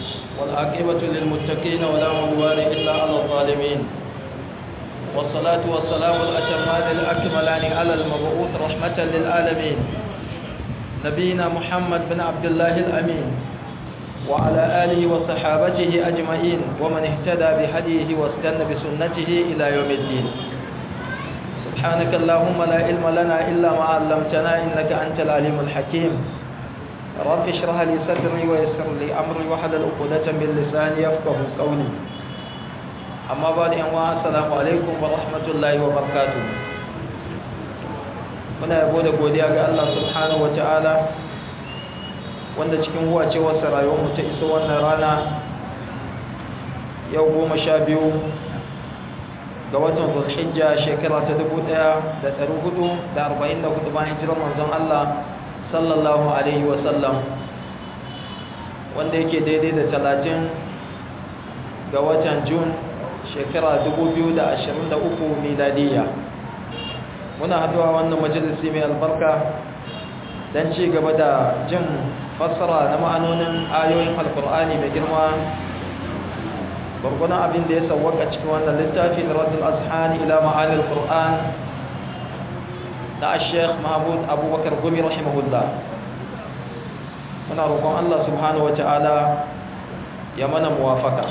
والعاقبة للمتقين ولا عدوان إلا على الظالمين والصلاة والسلام الأتمان الأكملان على المبعوث رحمة للعالمين نبينا محمد بن عبد الله الأمين وعلى آله وصحابته أجمعين ومن اهتدى بهديه واستنى بسنته إلى يوم الدين سبحانك اللهم لا علم لنا إلا ما علمتنا إنك أنت العليم الحكيم رب اشرح لي صدري ويسر لي أمري واحلل عقدة من لساني يفقه قولي أما بعد أنواع السلام عليكم ورحمة الله وبركاته muna yabo da godiya ga Allah subhanahu wataala wanda cikin huwacewarsa rayuwarmu ta iso wannan rana yau goma sha biyu ga watan zulhijja shekara ta dubu ɗaya da ɗari hudu da arba'in da hudu bayan hijirar manzon Allah sallallahu alaihi wasallam wanda yake daidai da talatin ga watan jun shekara dubu biyu da ashirin da uku miladiyya muna haduwa wannan majalisi mai albarka don ci gaba da jin fassara na ma'anonin ayoyin alkur'ani mai girma bargunan abin da ya sauwaka cikin wannan littafi na radul azhani ila ma'anil qur'an na sheikh mahmud abubakar gumi rahimahullah muna roƙon allah subhanahu wata'ala ya mana muwafaka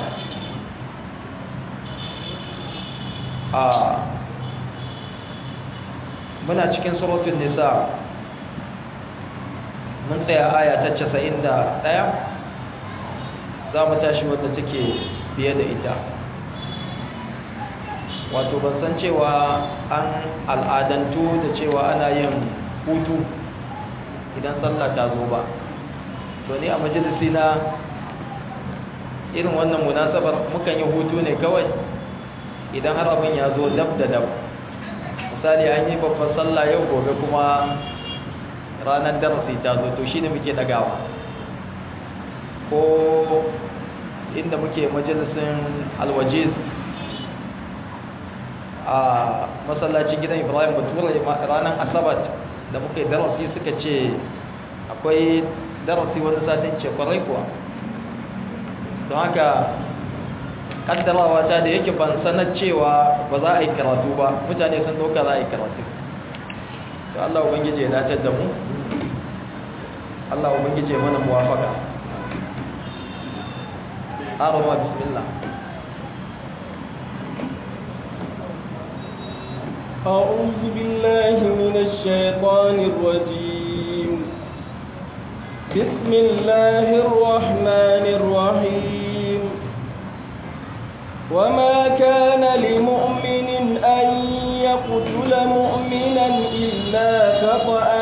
a muna cikin surutun nisa mun tsaya aya ta 91 za mu tashi wadda take biye da ita wato ban san cewa an al'adantu da cewa ana yin hutu idan sallah ta zo ba to ni a majalisi na irin wannan munasabar mukan yi hutu ne kawai idan har abin ya zo dab da dab misali an yi babban sallah yau gobe kuma ranar darasi ta zo to shine muke dagawa ko inda muke majalisin alwajiz a masallacin gidan ibrahim bature ranar asabat da muke darasi suka ce akwai darasi wani satin ce kwarai kuwa don haka kaddarawa ta da yake ban sanar cewa ba za a yi karatu ba mutane sun doka za a yi karatu to Allah ubangije ya dace da mu Allah ubangije mana muwafaka arama bismillah أعوذ بالله من الشيطان الرجيم بسم الله الرحمن الرحيم وما كان لمؤمن أن يقتل مؤمنا إلا خطأ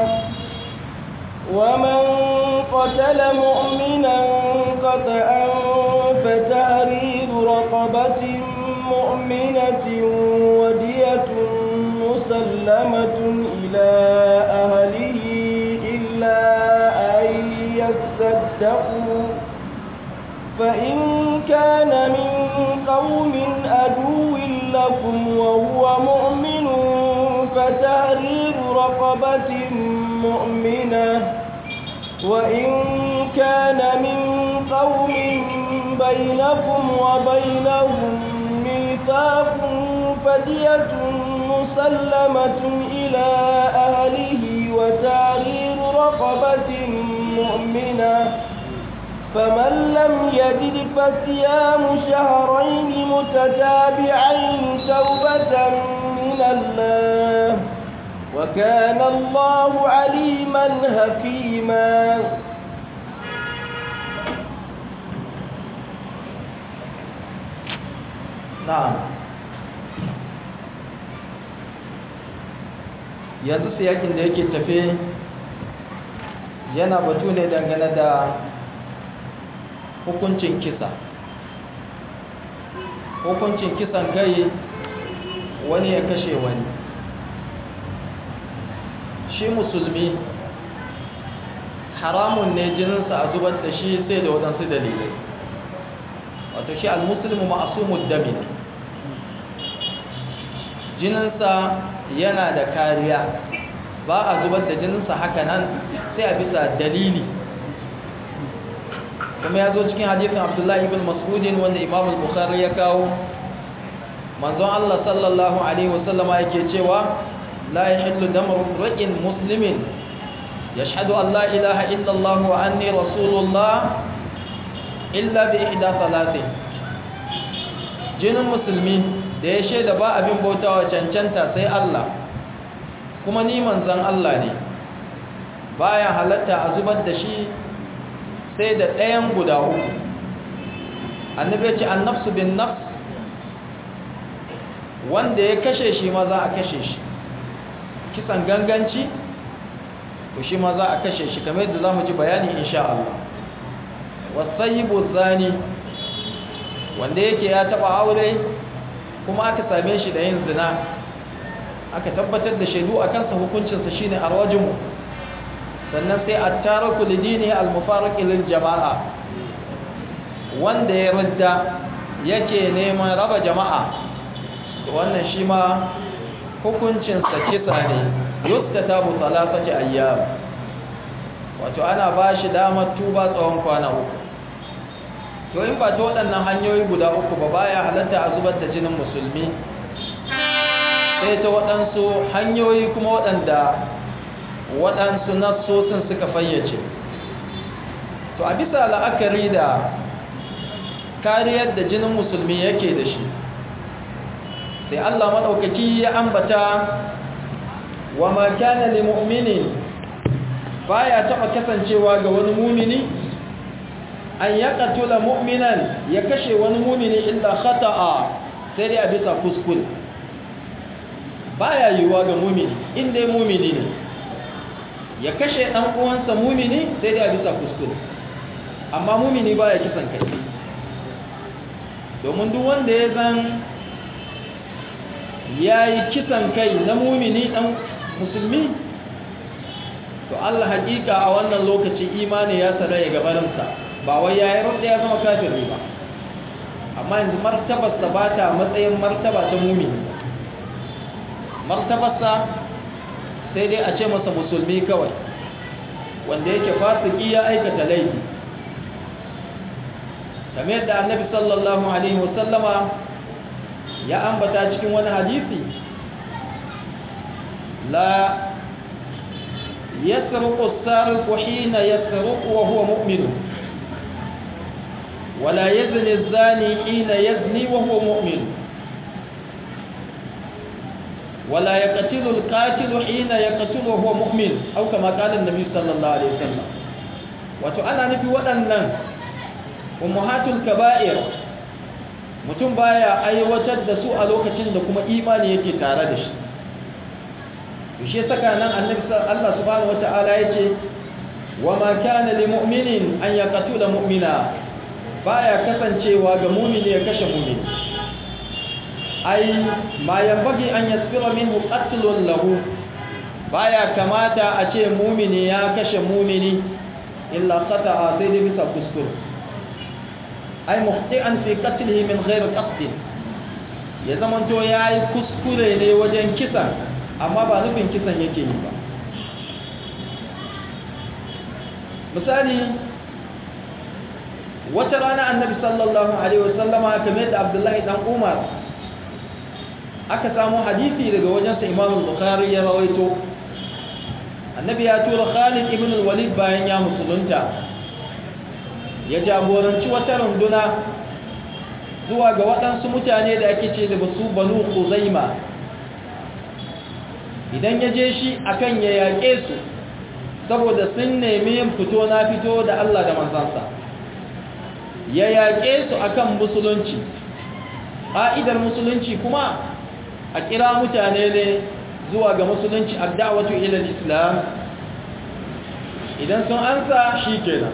ومن قتل مؤمنا خطأ فتحرير رقبة مؤمنة ودية مسلمة إلى أهله إلا أن يصدقوا فإن كان من قوم أدو لكم وهو مؤمن فتحرير رقبة مؤمنة وإن كان من قوم بينكم وبينهم ميثاق فدية مسلمة إلى أهله وتحرير رقبة مؤمنة فمن لم يجد فصيام شهرين متتابعين توبة من الله وكان الله عليما حكيما na'am yanzu siyakin da yake tafe yana batu ne dangane da hukuncin kisa hukuncin kisan gai wani ya kashe wani shi musulmi haramun ne jininsa a zubar da shi sai da waɗansu dalilai wato shi al-muslimu ma'asumud dami ne jininsa yana da kariya ba a zubar da jininsa haka nan sai a bisa dalili kuma ya zo cikin hadisin abdullahi ibn mas'udin wanda imam al-bukhari ya kawo manzon Allah sallallahu alaihi wasallama yake cewa la yahillu damu ra'in muslimin yashhadu an la ilaha illa Allah wa anni rasulullah illa bi ihda salatin jinin musulmi da ya shaida ba abin bautawa cancanta sai Allah kuma ni manzon Allah ne baya halatta a zubar da shi sai da ɗayan guda uku annabi ya ce annafsu bin nafs wanda ya kashe shi ma za a kashe shi kisan ganganci to shi ma za a kashe shi kamar yadda za mu ji bayani insha Allah wasayibu zani wanda yake ya taba aure kuma aka same shi da yin zina aka tabbatar da shaidu a kansa hukuncinsa shine arwajimu sannan sai at-taraku lidini al-mufariq lil jama'a wanda ya ridda yake neman raba jama'a to wannan shi ma hukuncinsa kisa ne yuskatabu salasati ayyam wato ana ba shi damar tuba tsawon kwana uku to in ba ta waɗannan hanyoyi guda uku ba baya halatta a zubar da jinin musulmi sai ta waɗansu hanyoyi kuma waɗanda waɗansu nassosin suka fayyace to a bisa la'akari da kariyar da jinin musulmi yake da shi sai Allah maɗaukaki ya ambata wa ma kana li mu'minin baya taɓa kasancewa ga wani mumini an ya katula mu'minan ya kashe wani mumini illa khata'a sai dai a bisa kuskure baya yiwuwa ga mumini inda mumini ne ya kashe ɗan uwansa mumini sai dai a bisa kuskure amma mumini baya kisan kai domin duk wanda ya zan ya yi kisan kai na mumini ɗan musulmi to Allah hakika a wannan lokaci imani ya saraya gabaninsa ba wai ya yi rudda ya zama kafiri ba amma yanzu martabarsa ba ta matsayin martaba ta mumini martabarsa sai dai a ce masa musulmi kawai wanda yake fasiki ya aikata laifi kamar yadda annabi sallallahu alaihi wasallama ya ambata cikin wani hadisi la yasruqu as-sariqu hina yasruqu wa huwa mu'min wa la yazni az-zani hina yazni wa huwa mu'min wa la yaqtilu al-qatilu hina yaqtilu wa huwa mu'min aw kama qala an-nabi sallallahu alaihi wasallam wato ana nufi waɗannan ummahatul kaba'ir mutum baya aiwatar da su a lokacin da kuma imani yake tare da shi shi saka nan annabi Allah subhanahu wataala yace wa ma kana lil mu'minin an yaqtula mu'mina baya kasancewa ga mu'mini ya kashe mu'mini ai ma yanbaghi an yasbira minhu qatlun lahu baya kamata a ce mu'mini ya kashe mu'mini illa khata'a sai dai bisa kuskure ai muhti'an fi qatlihi min ghairi qasd ya zamanto yayi kuskure ne wajen kisan amma ba nufin kisan yake yi ba misali wata rana annabi sallallahu alaihi wasallama kamar da abdullahi dan umar aka samu hadisi daga wajensa imam bukhari ya rawaito annabi ya tura khalid ibn al-walid bayan ya musulunta ya jagoranci wata runduna zuwa ga waɗansu mutane da ake ce da basu banu kuzaima idan ya je shi akan ya yaƙe su saboda sun nemi yin fito na fito da Allah da manzansa ya yaƙe su akan musulunci ƙa'idar musulunci kuma a kira mutane ne zuwa ga musulunci addawatu ilal islam idan sun ansa shi kenan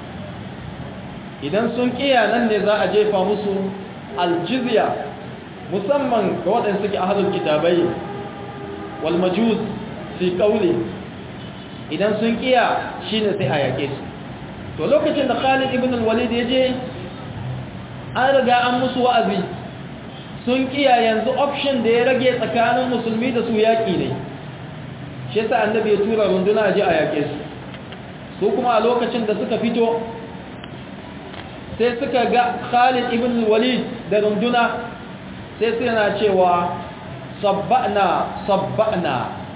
idan sun kiya nan ne za a jefa musu aljizya musamman ga waɗanda suke ahalul kitabai wal majus fi qawli idan sun kiya shine sai a yake su to lokacin da Khalid ibn al-Walid ya je an riga an musu wa'azi sun kiya yanzu option da ya rage tsakanin musulmi da su yaki ne shi yasa annabi ya tura runduna je a yake su su kuma a lokacin da suka fito sai suka ga Khalid ibn Walid da runduna sai suna cewa sabba'na sabba'na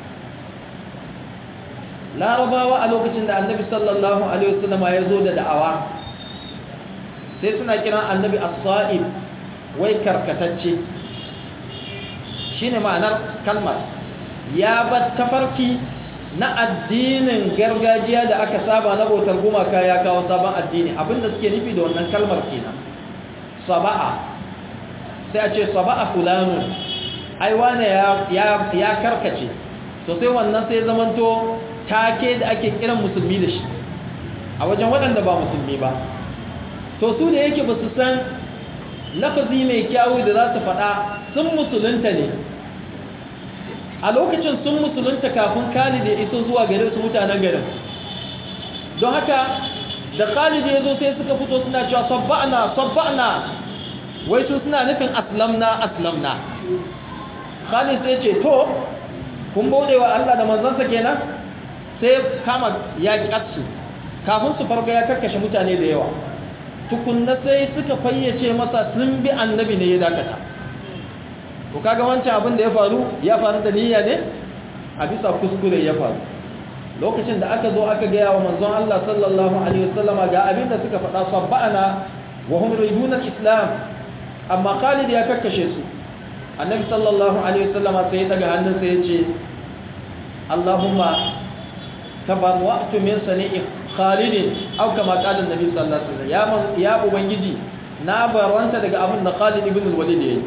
larabawa a lokacin da annabi sallallahu alaihi wasallam ya zo da da'awa sai suna kiran annabi as-sa'ib wai karkatacce shine ma'anar kalmar ya bar tafarki na addinin gargajiya da aka saba na bautar gumaka ya kawo sabon addini abinda suke nufi da wannan kalmar kenan saba'a sai a ce saba'a fulanu ai wane ya ya karkace to sai wannan sai zamanto take da ake kiran musulmi da shi a wajen waɗanda ba musulmi ba to su da yake ba su san lafazi mai kyawu da za su faɗa sun musulunta ne a lokacin sun musulunta kafin khalid ya iso zuwa gare su mutanen garin don haka da khalid ya zo sai suka fito suna cewa sabba'na sabba'na wai su suna nufin aslamna aslamna khalid sai ce to kun bauɗe wa Allah da manzansa kenan sai kama ya ƙatsu kafin su farko ya karkashe mutane da yawa tukunna sai suka fayyace masa sun bi annabi ne ya dakata to kaga wancan abin da ya faru ya faru da niyya ne a bisa kuskure ya faru lokacin da aka zo aka gaya wa manzon Allah sallallahu alaihi wasallam ga abin da suka faɗa sabbana wa hum yuriduna islam amma Khalid ya kakkashe su annabi sallallahu alaihi wasallam sai ya daga hannunsa ya ce Allahumma tabarwa'tu min sani'i Khalid aw kama qala annabi sallallahu alaihi wasallam ya ya ubangiji na barwanta daga abin da Khalid ibn al-Walid yayi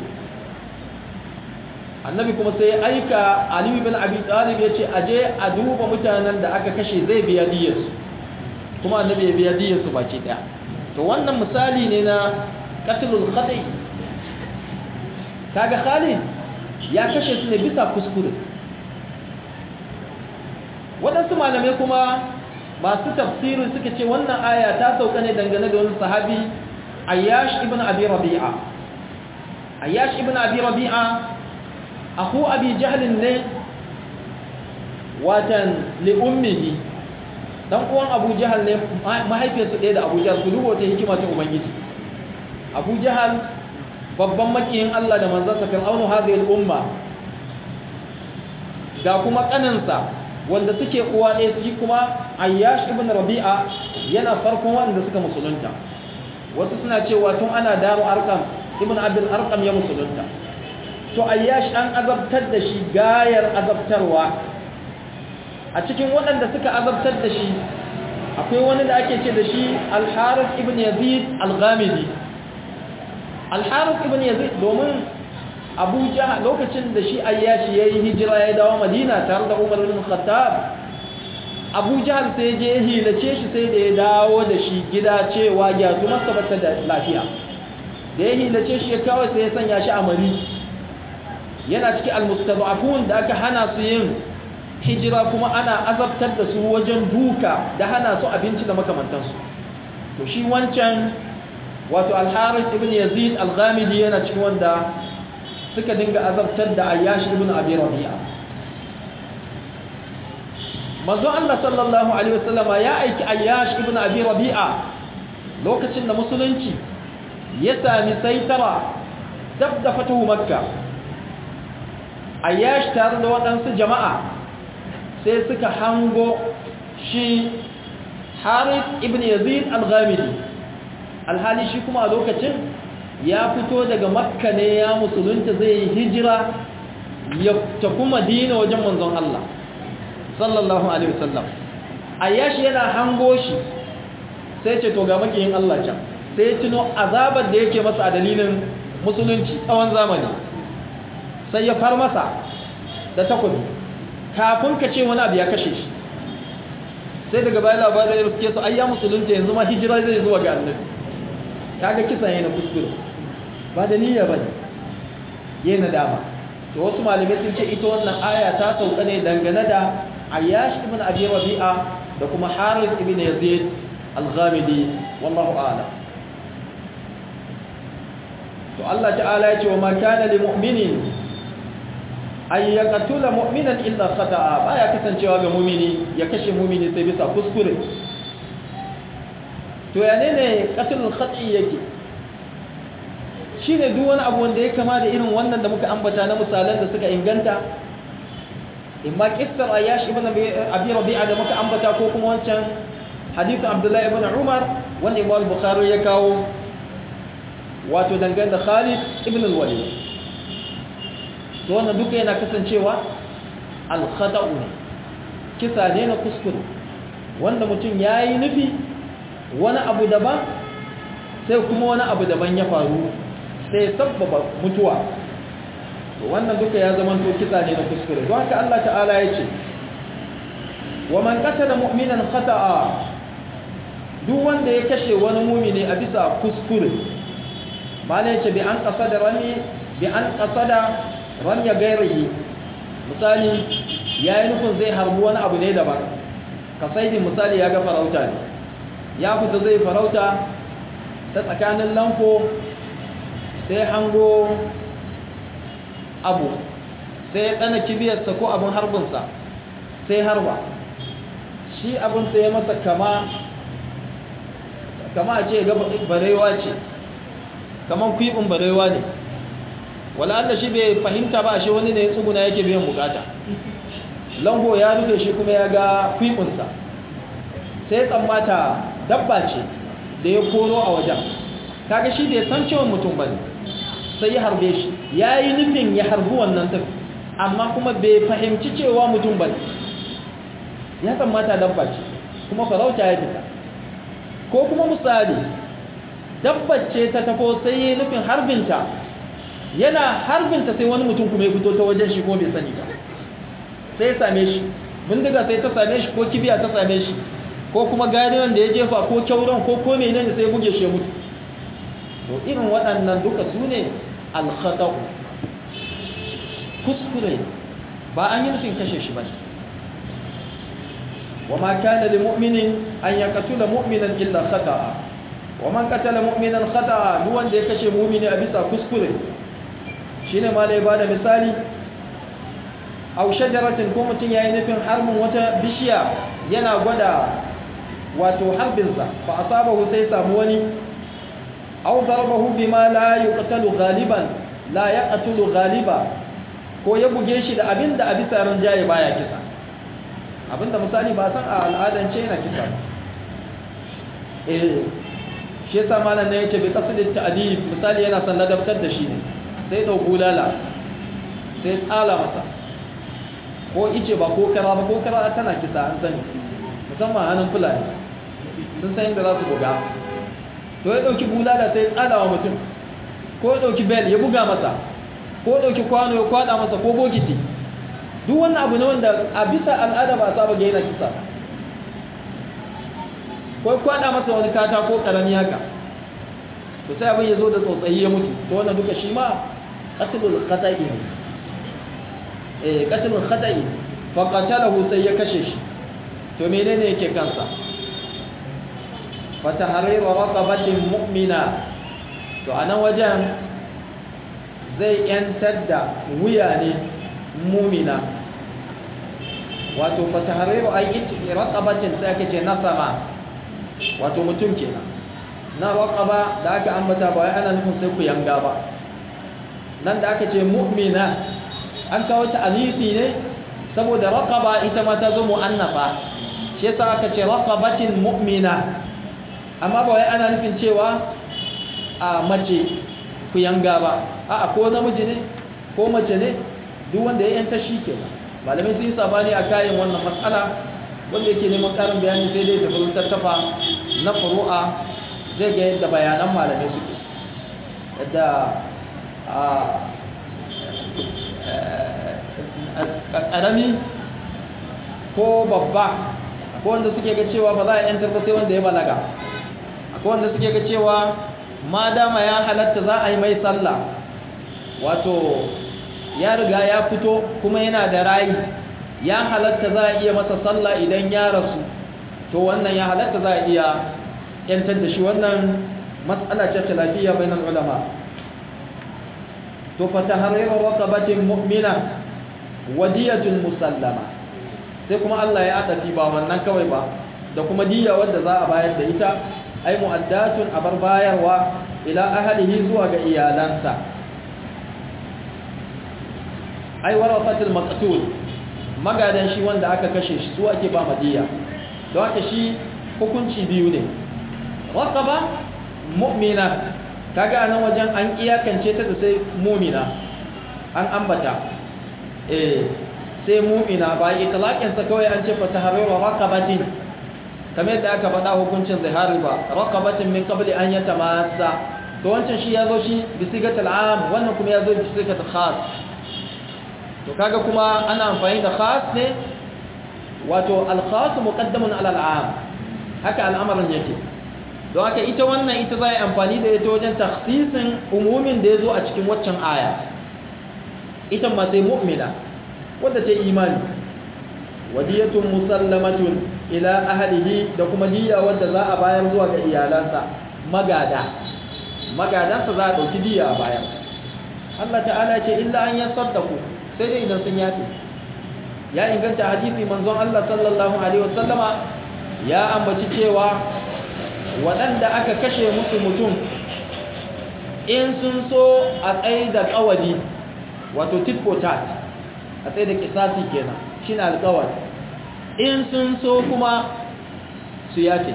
annabi kuma sai ya aika Ali ibn Abi Talib ya ce aje a duba mutanen da aka kashe zai biya diyarsu kuma annabi ya biya diyarsu baki daya to wannan misali ne na qatlul khati kaga Khalid ya kashe su ne bisa kuskure waɗansu malamai kuma masu tafsirin suka ce wannan aya ta sauka ne dangane da wani sahabi Ayyash ibn Abi Rabi'a Ayyash ibn Abi Rabi'a aku Abi Jahl ne watan li ummihi dan uwan Abu Jahl ne mahaifiyarsa ɗaya da Abu Jahl su dubo ta hikima ta ubangiji Abu Jahl babban makiyin Allah da manzansa fir'aunu hadhihi al-umma ga kuma kanansa wanda suke uwa ɗaya su kuma Ayyash ibn Rabi'a yana farkon wanda suka musulunta wasu suna cewa tun ana daru Arqam ibn Abdul Arqam ya musulunta to Ayyash an azabtar da shi gayar azabtarwa a cikin waɗanda suka azabtar da shi akwai wani da ake ce da shi Al-Harith ibn Yazid Al-Ghamidi Al-Harith ibn Yazid domin Abu Jahl lokacin da shi Ayyashi yayi hijira ya dawo Madina tare da Umar ibn Khattab Abu Jahl sai je hilace shi sai da ya dawo da shi gida cewa ya tuma sabata da lafiya da ya hilace shi ya kawo sai ya sanya shi a mari yana cikin almustad'afun da aka hana su yin hijira kuma ana azabtar da su wajen duka da hana su abinci da makamantansu to shi wancan wato al-Harith ibn Yazid al-Ghamidi yana cikin wanda suka dinga azabtar da Ayyash ibn Abi Rabi'a manzo Allah sallallahu alaihi wasallam ya aiki Ayyash ibn Abi Rabi'a lokacin da musulunci ya sami saitara dab da fatuhu Makka Ayyash tare da waɗansu jama'a sai suka hango shi Harith ibn Yazid al-Ghamidi alhali shi kuma a lokacin ya fito daga makka ne ya musulunta zai yi hijira ya tafi madina wajen manzon Allah sallallahu alaihi wasallam ayyashi yana hango shi sai ce to ga makiyin Allah can sai ya tuno azabar da yake masa a dalilin musulunci tsawon zamani sai ya far masa da takobi kafin ka ce wani abu ya kashe shi sai daga bayan labarai da suke su ayya musulunta yanzu ma hijira zai zuwa ga annabi kaga kisa yana kuskure ba da niyya bane yana dama to wasu malamai sun ce ita wannan aya ta sauka ne dangane da Ayyash ibn Abi Rabi'a da kuma Harith ibn Yazid al-Ghamidi wallahu a'lam to Allah ta'ala ya ce wa ma kana lil mu'minin ay yaqtula mu'minan illa khata'a baya kasancewa ga mu'mini ya kashe mu'mini sai bisa kuskure to ya ne ne qatlul khati yake shine duk wani abu wanda ya kama da irin wannan da muka ambata na misalan da suka inganta imma qissar ayash ibn abi rabi'a da muka ambata ko kuma wancan hadithu abdullahi ibn umar wanda imam bukhari ya kawo wato dangane da khalid ibn al-walid to wannan duka yana kasancewa al-khata'u ne kisa ne na kuskure wanda mutum yayi nufi wani abu daban sai kuma wani abu daban ya faru sai sabbaba mutuwa to wannan duka ya zama to kisa ne na kuskure don haka Allah ta'ala ya ce wa man qatala mu'minan khata'a duk wanda ya kashe wani mumini a bisa kuskure mala yace bi an qasada rami bi an qasada rami gairihi misali yayi nufin zai harbi wani abu ne daban kasaidin misali ya ga farauta ne ya fita zai farauta ta tsakanin lamfo sai hango abu sai ya ɗana kibiyarsa ko abin harbinsa sai harba shi abin sai ya masa kama kama a ce ga barewa ce kaman kwibin barewa ne wala Allah shi bai fahimta ba shi wani ne ya tsuguna yake biyan bukata lango ya rufe shi kuma ya ga kwibinsa sai tsammata dabba ce da ya koro a wajen kaga shi bai san cewa mutum bane sai ya harbe shi ya yi nufin ya harbi wannan tafi amma kuma bai fahimci cewa mutum bane ya tsammata dabba ce kuma farauta ya fita ko kuma misali dabbar ce ta tafo sai ya yi nufin harbinta yana harbinta sai wani mutum kuma ya fito ta wajen shi kuma bai sani ba sai ya same shi bindiga sai ta same shi ko kibiya ta same shi ko kuma gariwan da ya jefa ko kyauran ko ko menene sai buge shi mutu to irin waɗannan duka su ne alkhata'u kuskure ba an yi nufin kashe shi ba wa ma kana lil mu'minin an yaqtula mu'minan illa khata'a wa man qatala mu'minan khata'a duk wanda ya kashe mu'mini a bisa kuskure shine ma da ya bada misali aw shajaratin ko mutun yayi nufin harbin wata bishiya yana gwada wato harbinsa fa asabahu sai samu wani aw darabahu bima la yuqtalu ghaliban la yaqtulu ghaliba ko ya buge shi da abinda a bisa ranjaye baya kisa abinda misali ba san a al'adance yana kisa eh shi yasa malam ne yake bi qasdit ta'dib misali yana san ladabtar da shi ne sai dau bulala sai tsala masa ko ice ba ko kara ba ko kara tana kisa an sani musamman hannun fulani sun san inda za su buga to ya ɗauki bulala sai tsada wa mutum ko ya ɗauki bel ya buga masa ko ya ɗauki kwano ya kwada masa ko bokiti duk wannan abu ne wanda a bisa al'ada ba saba ga yana kisa ko ya kwada masa wani kata ko karami haka to sai abin ya zo da tsotsayi ya mutu to wannan duka shi ma qatlul khata'i ne eh qatlul khata'i fa qatalahu sai ya kashe shi to menene yake kansa fa tahriru raqabatin mu'mina to anan wajen zai yantar da wuya ne mu'mina wato fa tahriru ay raqabatin sai ake ce nasama wato mutum kenan na raqaba da aka ambata ba wai ana nufin sai ku yanga ba nan da aka ce mu'mina an kawo ta alisi ne saboda raqaba ita ma ta zo mu'annafa shi yasa aka ce raqabatin mu'mina amma ba wai ana nufin cewa a mace ku yanga ba a ko namiji ne ko mace ne duk wanda ya yanta shi kenan malamai sun yi sabani a kayan wannan matsala wanda yake neman karin bayani sai dai tafi tattafa na furu'a zai ga yadda bayanan malamai suke yadda ƙarami ko babba akwai wanda suke ga cewa ba za a yantar ba sai wanda ya balaga akwai wanda suke ga cewa ma dama ya halatta za a yi mai sallah wato ya riga ya fito kuma yana da rayi ya halatta za a iya masa sallah idan ya rasu to wannan ya halatta za a iya yantar da shi wannan matsala ce ta lafiya bainar ulama to fa tahriru raqabatin mu'mina wadiyatun musallama sai kuma Allah ya adafi ba wannan kawai ba da kuma diya wadda za a bayar da ita ai mu'addatun abar bayarwa ila ahlihi zuwa ga iyalansa ai warasatul maqtul magadan shi wanda aka kashe shi su ake ba madiya don haka shi hukunci biyu ne raqaba mu'mina kaga anan wajen an iyakance ta da sai mu'mina an ambata eh sai mu'mina ba itlaqin sa kawai an ce fa tahriru raqabatin kamar yadda aka faɗa hukuncin zihari ba raqabatin min qabli an yatamassa to wancan shi yazo shi bi sigatul am wannan kuma yazo bi sigatul khas to kaga kuma ana amfani da khas ne wato al khas muqaddamun ala al am haka al'amarin yake don haka ita wannan ita za a yi amfani da ita wajen taksisin umumin da ya zo a cikin waccan aya ita ma sai mu'mina wadda ta imani wadiyatun musallamatun ila ahlihi da kuma diya wadda za a bayar zuwa ga iyalansa magada magadansa za a ɗauki diya a bayar Allah ta'ala ce illa an yasaddaku sai dai idan sun yafi ya inganta hadisi manzon Allah sallallahu alaihi wasallama ya ambaci cewa waɗanda aka kashe musu mutum in sun so a tsaye da ƙawari wato tit for tat a tsaye da kisasi kenan shi na alƙawar in sun so kuma su yafe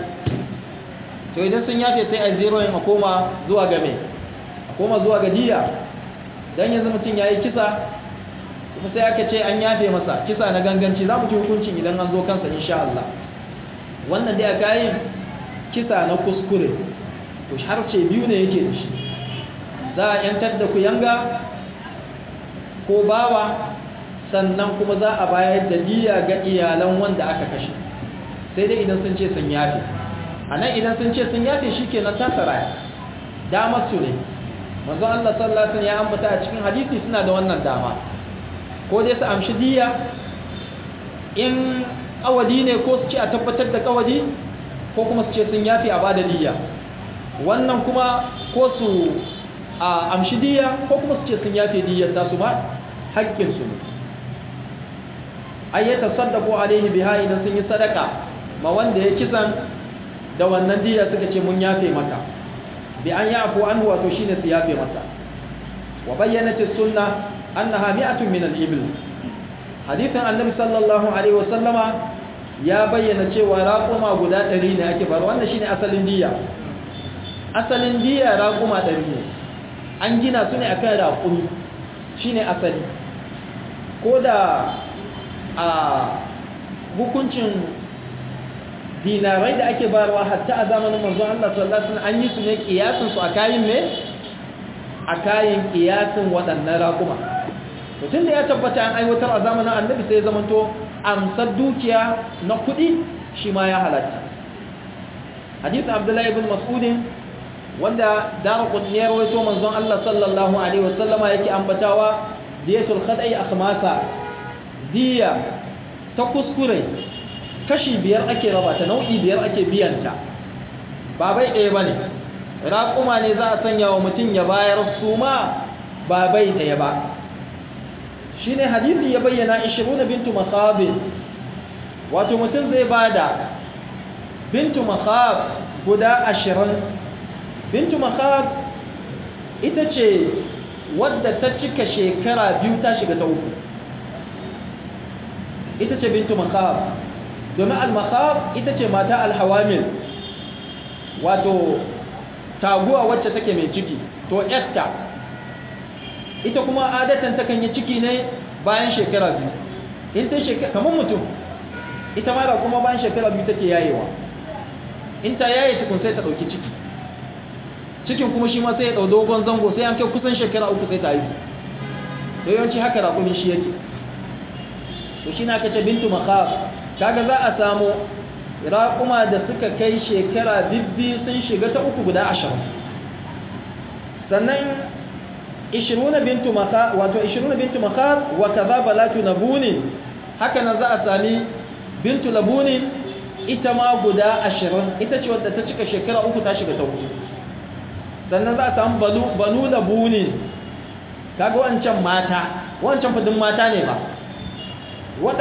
to idan sun yafe sai a zero yin a koma zuwa ga mai a koma zuwa ga diya don yanzu mutum ya yi kisa kuma sai aka ce an yafe masa kisa na ganganci za mu ji hukuncin idan an zo kansa insha Allah wannan dai a kayan kisa na kuskure to har ce biyu ne yake da shi za a yantar da kuyanga ko bawa sannan kuma za a bayar da diya ga iyalan wanda aka kashe sai dai idan sun ce sun yafe a nan idan sun ce sun yafe shi ke na tasara damar su ne manzo Allah sallallahu alaihi ya ambata a cikin hadisi suna da wannan dama ko dai su amshi diya in kawadi ne ko su ce a tabbatar da kawadi ko kuma su ce sun yafi a bada diya wannan kuma ko su a amshi diya ko kuma su ce sun yafi diyar tasu ba haƙƙinsu ne ayyata saddaku alaihi biha idan sun yi sadaka ma wanda ya kisan da wannan diya suka ce mun yafe maka bi an yafu an wato shine su yafe masa wa bayyanat as-sunnah annaha mi'atun min al-ibl hadithan annabi sallallahu alaihi wasallama ya bayyana cewa raƙuma guda ɗari ne ake bar wannan shine asalin diya asalin diya raƙuma ɗari ne an gina su ne akan raƙumi shine asali ko da a hukuncin dinarai da ake bayarwa hatta a zamanin manzon Allah sallallahu alaihi wasallam an yi su ne kiyasin su a kayan me a kayan kiyasin waɗannan raƙuma mutum da ya tabbata an aiwatar a zamanin annabi sai ya zamanto amsar dukiya na kuɗi shi ma ya halatta hadisin abdullahi ibn mas'udin wanda dara kudniyar wato manzon Allah sallallahu alaihi wasallama yake ambatawa diyatul khadai akhmasa diya ta kuskure kashi biyar ake raba ta nau'i biyar ake biyanta ba bai ɗaya bane raƙuma ne za a sanya wa mutum ya bayar su ma ba bai ɗaya ba shi ne hadisi ya bayyana 20 bintu makhabin wato mutum zai bada bintu makhab guda 20 bintu makhab ita ce wadda ta cika shekara biyu ta shiga ta uku ita ce bintu makhab domin al-makhab ita ce mata al-hawamil wato taguwa wacce take mai ciki to esther ita kuma adatan takan yi ciki ne bayan shekara biyu in ta shekara kamar mutum ita mara kuma bayan shekara biyu take yayewa in ta yaye tukun sai ta dauki ciki cikin kuma shi ma sai ya dau dogon zango sai an kai kusan shekara uku sai ta haihu to yawanci haka raƙumin shi yake to shi na kace bintu makhaf kaga za a samu raƙuma da suka kai shekara bibbi sun shiga ta uku guda ashirin sannan 20 bintu maka wato 20 bintu maka wa kaza balatu nabunin haka nan za a sami bintu labunin ita ma guda 20 ita ce wadda ta cika shekara uku ta shiga ta uku sannan za a samu banu banu labunin kaga wancan mata wancan fadin mata ne ba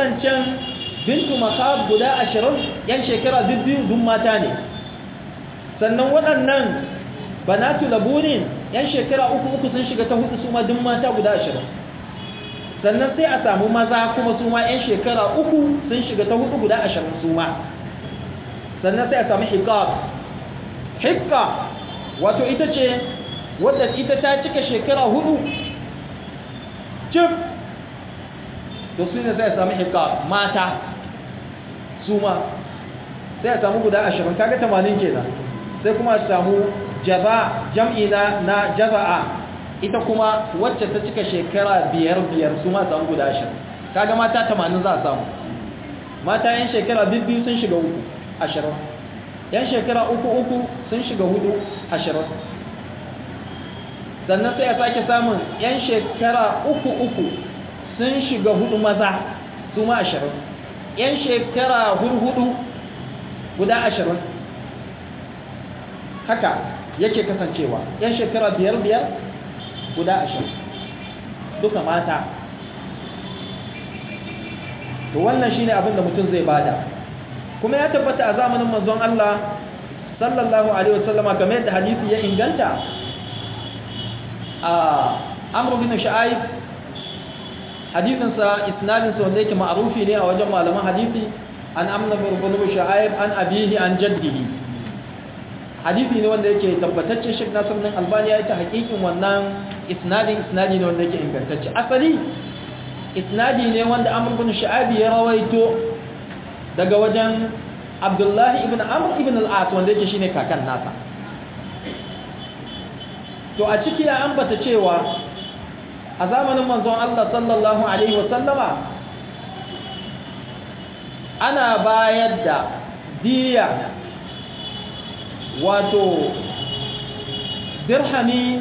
waɗancan bintu maka guda 20 yan shekara biyu dun mata ne sannan waɗannan banatu labunin yan shekara uku uku sun shiga ta hudu su ma duk mata guda ashirin sannan sai a samu maza kuma su ma yan shekara uku sun shiga ta hudu guda ashirin su ma sannan sai a samu hikab hikka wato ita ce wadda ita ta cika shekara hudu cif to su ne sai a samu hikab mata su ma sai a samu guda ashirin kaga tamanin kenan sai kuma a samu jaza jam'i na na jaza'a ita kuma wacce ta cika shekara biyar biyar su ma samu guda ashirin kaga mata tamanin za a samu mata yan shekara biyu sun shiga uku ashirin yan shekara uku uku sun shiga hudu ashirin sannan sai a sake samun yan shekara uku uku sun shiga hudu maza su ma ashirin yan shekara hudu guda ashirin haka yake kasancewa yan shekara biyar biyar guda ashirin duka mata to wannan shine abin da mutum zai bada kuma ya tabbata a zamanin manzon Allah sallallahu alaihi wasallama kamar yadda hadisi ya inganta a Amr bin Shu'aib hadisin sa isnadin sa wanda yake ma'rufi ne a wajen malaman hadisi an Amr bin Shu'aib an abihi an jaddihi hadisi ne wanda yake tabbatacce Sheikh Nasiruddin Albani ya yi ta hakikin wannan isnadin isnadi ne wanda yake ingantacce asali isnadi ne wanda Amr bin Shu'aib ya rawaito daga wajen Abdullah ibn Amr ibn al-As wanda yake shine kakan nasa to a ciki ya ambata cewa a zamanin manzon Allah sallallahu alaihi wasallama ana bayar da diya wato dirhami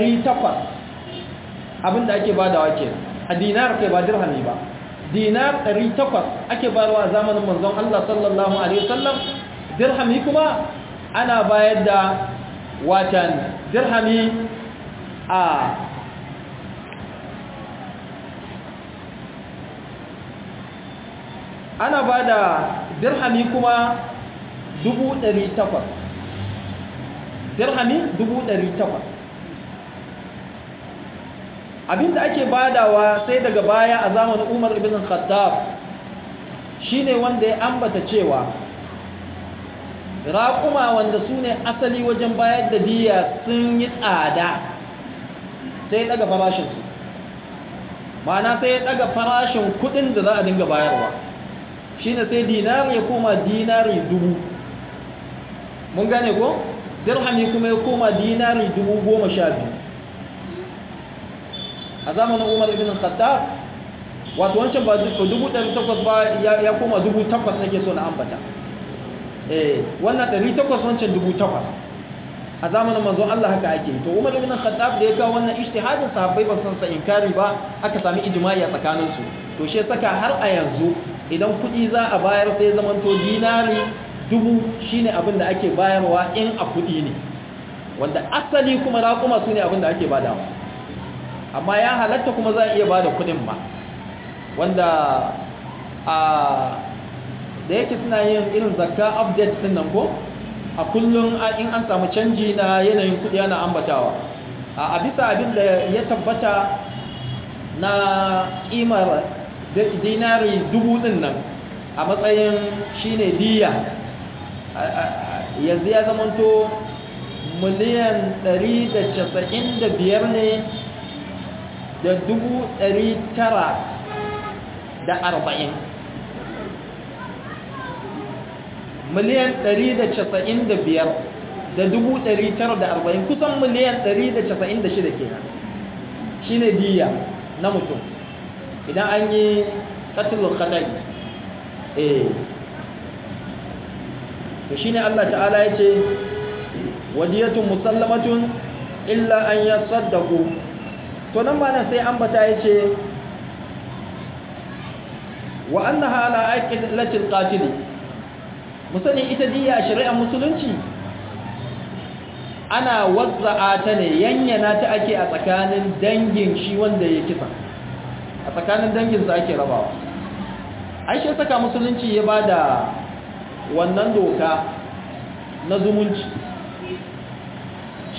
800 abinda ake badawa ke a dinar kai ba dirhami ba dinar 800 ake bayarwa a zamanin manzon Allah sallallahu alaihi wasallam dirhami kuma ana bayar da watan dirhami a ana ba da dirhami kuma 800 dirhami 800 abinda ake badawa sai daga baya a zamanin umar ibn khattab shine wanda ya ambata cewa raƙuma wanda su ne asali wajen bayar da diya sun yi tsada sai daga farashinsu ma'ana sai daga farashin kudin da za a dinga bayarwa shine sai dinari ya koma dinari dubu mun gane ko dirhami kuma ya koma dinari dubu goma sha biyu a zamanin umar ibn khattab wato wancan ba dubu ɗari takwas ba ya koma dubu takwas nake so na ambata eh wannan ɗari takwas wancan dubu takwas a zamanin manzon Allah haka ake to umar ibn khattab da ya kawo wannan ijtihadin sahabbai ba san sa inkari ba aka sami ijma'i a tsakanin su to shi saka har a yanzu idan kuɗi za a bayar sai zaman to dinari dubu shine abin da ake bayarwa in a kuɗi ne wanda asali kuma raƙuma su ne abin da ake badawa amma ya halatta kuma za a iya bada kudin ma wanda a da yake suna yin irin zakka update din nan ko a kullum in an samu canji na yanayin kudi ana ambatawa a bisa abin da ya tabbata na kimar dinari dubu din nan a matsayin shine diya yanzu ya zamanto miliyan 195 ne da dubu ɗari tara da arba'in miliyan ɗari da casa'in da biyar da dubu ɗari tara da arba'in kusan miliyan ɗari da casa'in da shida kenan shi ne diya na mutum idan an yi katilun kadai eh to shi ne allah ta'ala ya ce wadiyatun musallamatun illa an yi saddaku to nan ma nan sai ambata ya ce wa annaha ala aqilatil qatil musani ita diya shari'ar musulunci ana wazza'a ta ne yanyana ta ake a tsakanin dangin shi wanda ya kisa a tsakanin dangin sa ake rabawa aisha saka musulunci ya bada wannan doka na zumunci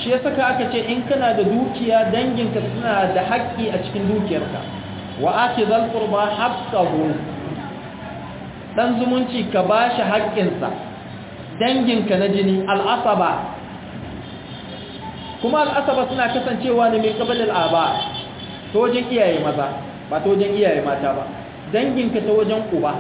shi ya saka aka ce in kana da dukiya danginka suna da haƙƙi a cikin dukiyarka wa ake zalfur ba haƙƙahu ɗan zumunci ka ba shi haƙƙinsa danginka na jini al'asaba kuma al'asaba suna kasancewa ne mai ƙabalin aba ta wajen iyaye maza ba ta wajen iyaye mata ba danginka ta wajen uba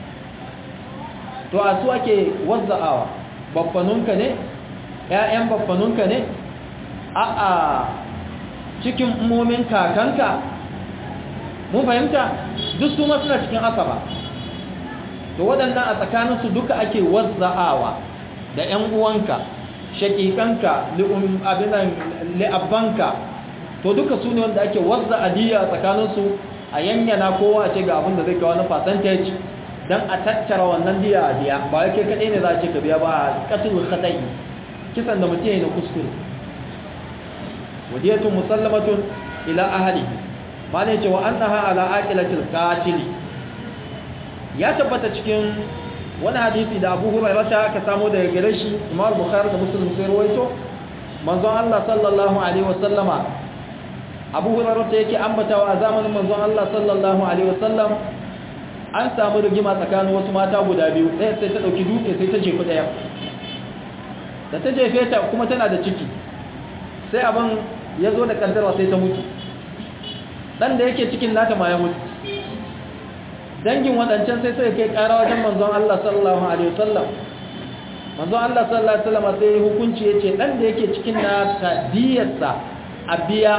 to a su ake wazza'awa babbanunka ne ‘ya'yan babbanunka ne a cikin umomin kakanka mun fahimta duk su ma suna cikin asaba to waɗannan a tsakaninsu duka ake wazza'awa da ‘yan uwanka shakikanka li'abbanka to duka su ne wanda ake wazza adiyya a tsakaninsu a yanyana kowa a ce ga abin da zai kawo na percentage don a tattara wannan diya a biya ba yake kaɗai ne za a ce ka biya ba a ƙasar kaɗai kisan da mutum ya na kuskure wadiyatun musallamatun ila ahali ma ne cewa an naha ala aqilatil qatili ya tabbata cikin wani hadisi da Abu Hurairah ta aka samu daga gare shi Imam Bukhari da Muslim sai rawaito manzon Allah sallallahu alaihi wasallama Abu Hurairah ta yake ambatawa a zamanin manzon Allah sallallahu alaihi wasallam an samu rigima tsakanin wasu mata guda biyu ɗaya sai ta ɗauki dutse sai ta jefi ɗaya da ta jefe ta kuma tana da ciki sai abin ya zo da ƙaddarwa sai ta mutu ɗan da yake cikin nata ma ya mutu dangin waɗancan sai sai kai ƙara wajen manzon Allah sallallahu alaihi wasallam manzon Allah sallallahu alaihi wasallam sai hukunci yace ɗan da yake cikin nata diyarsa a biya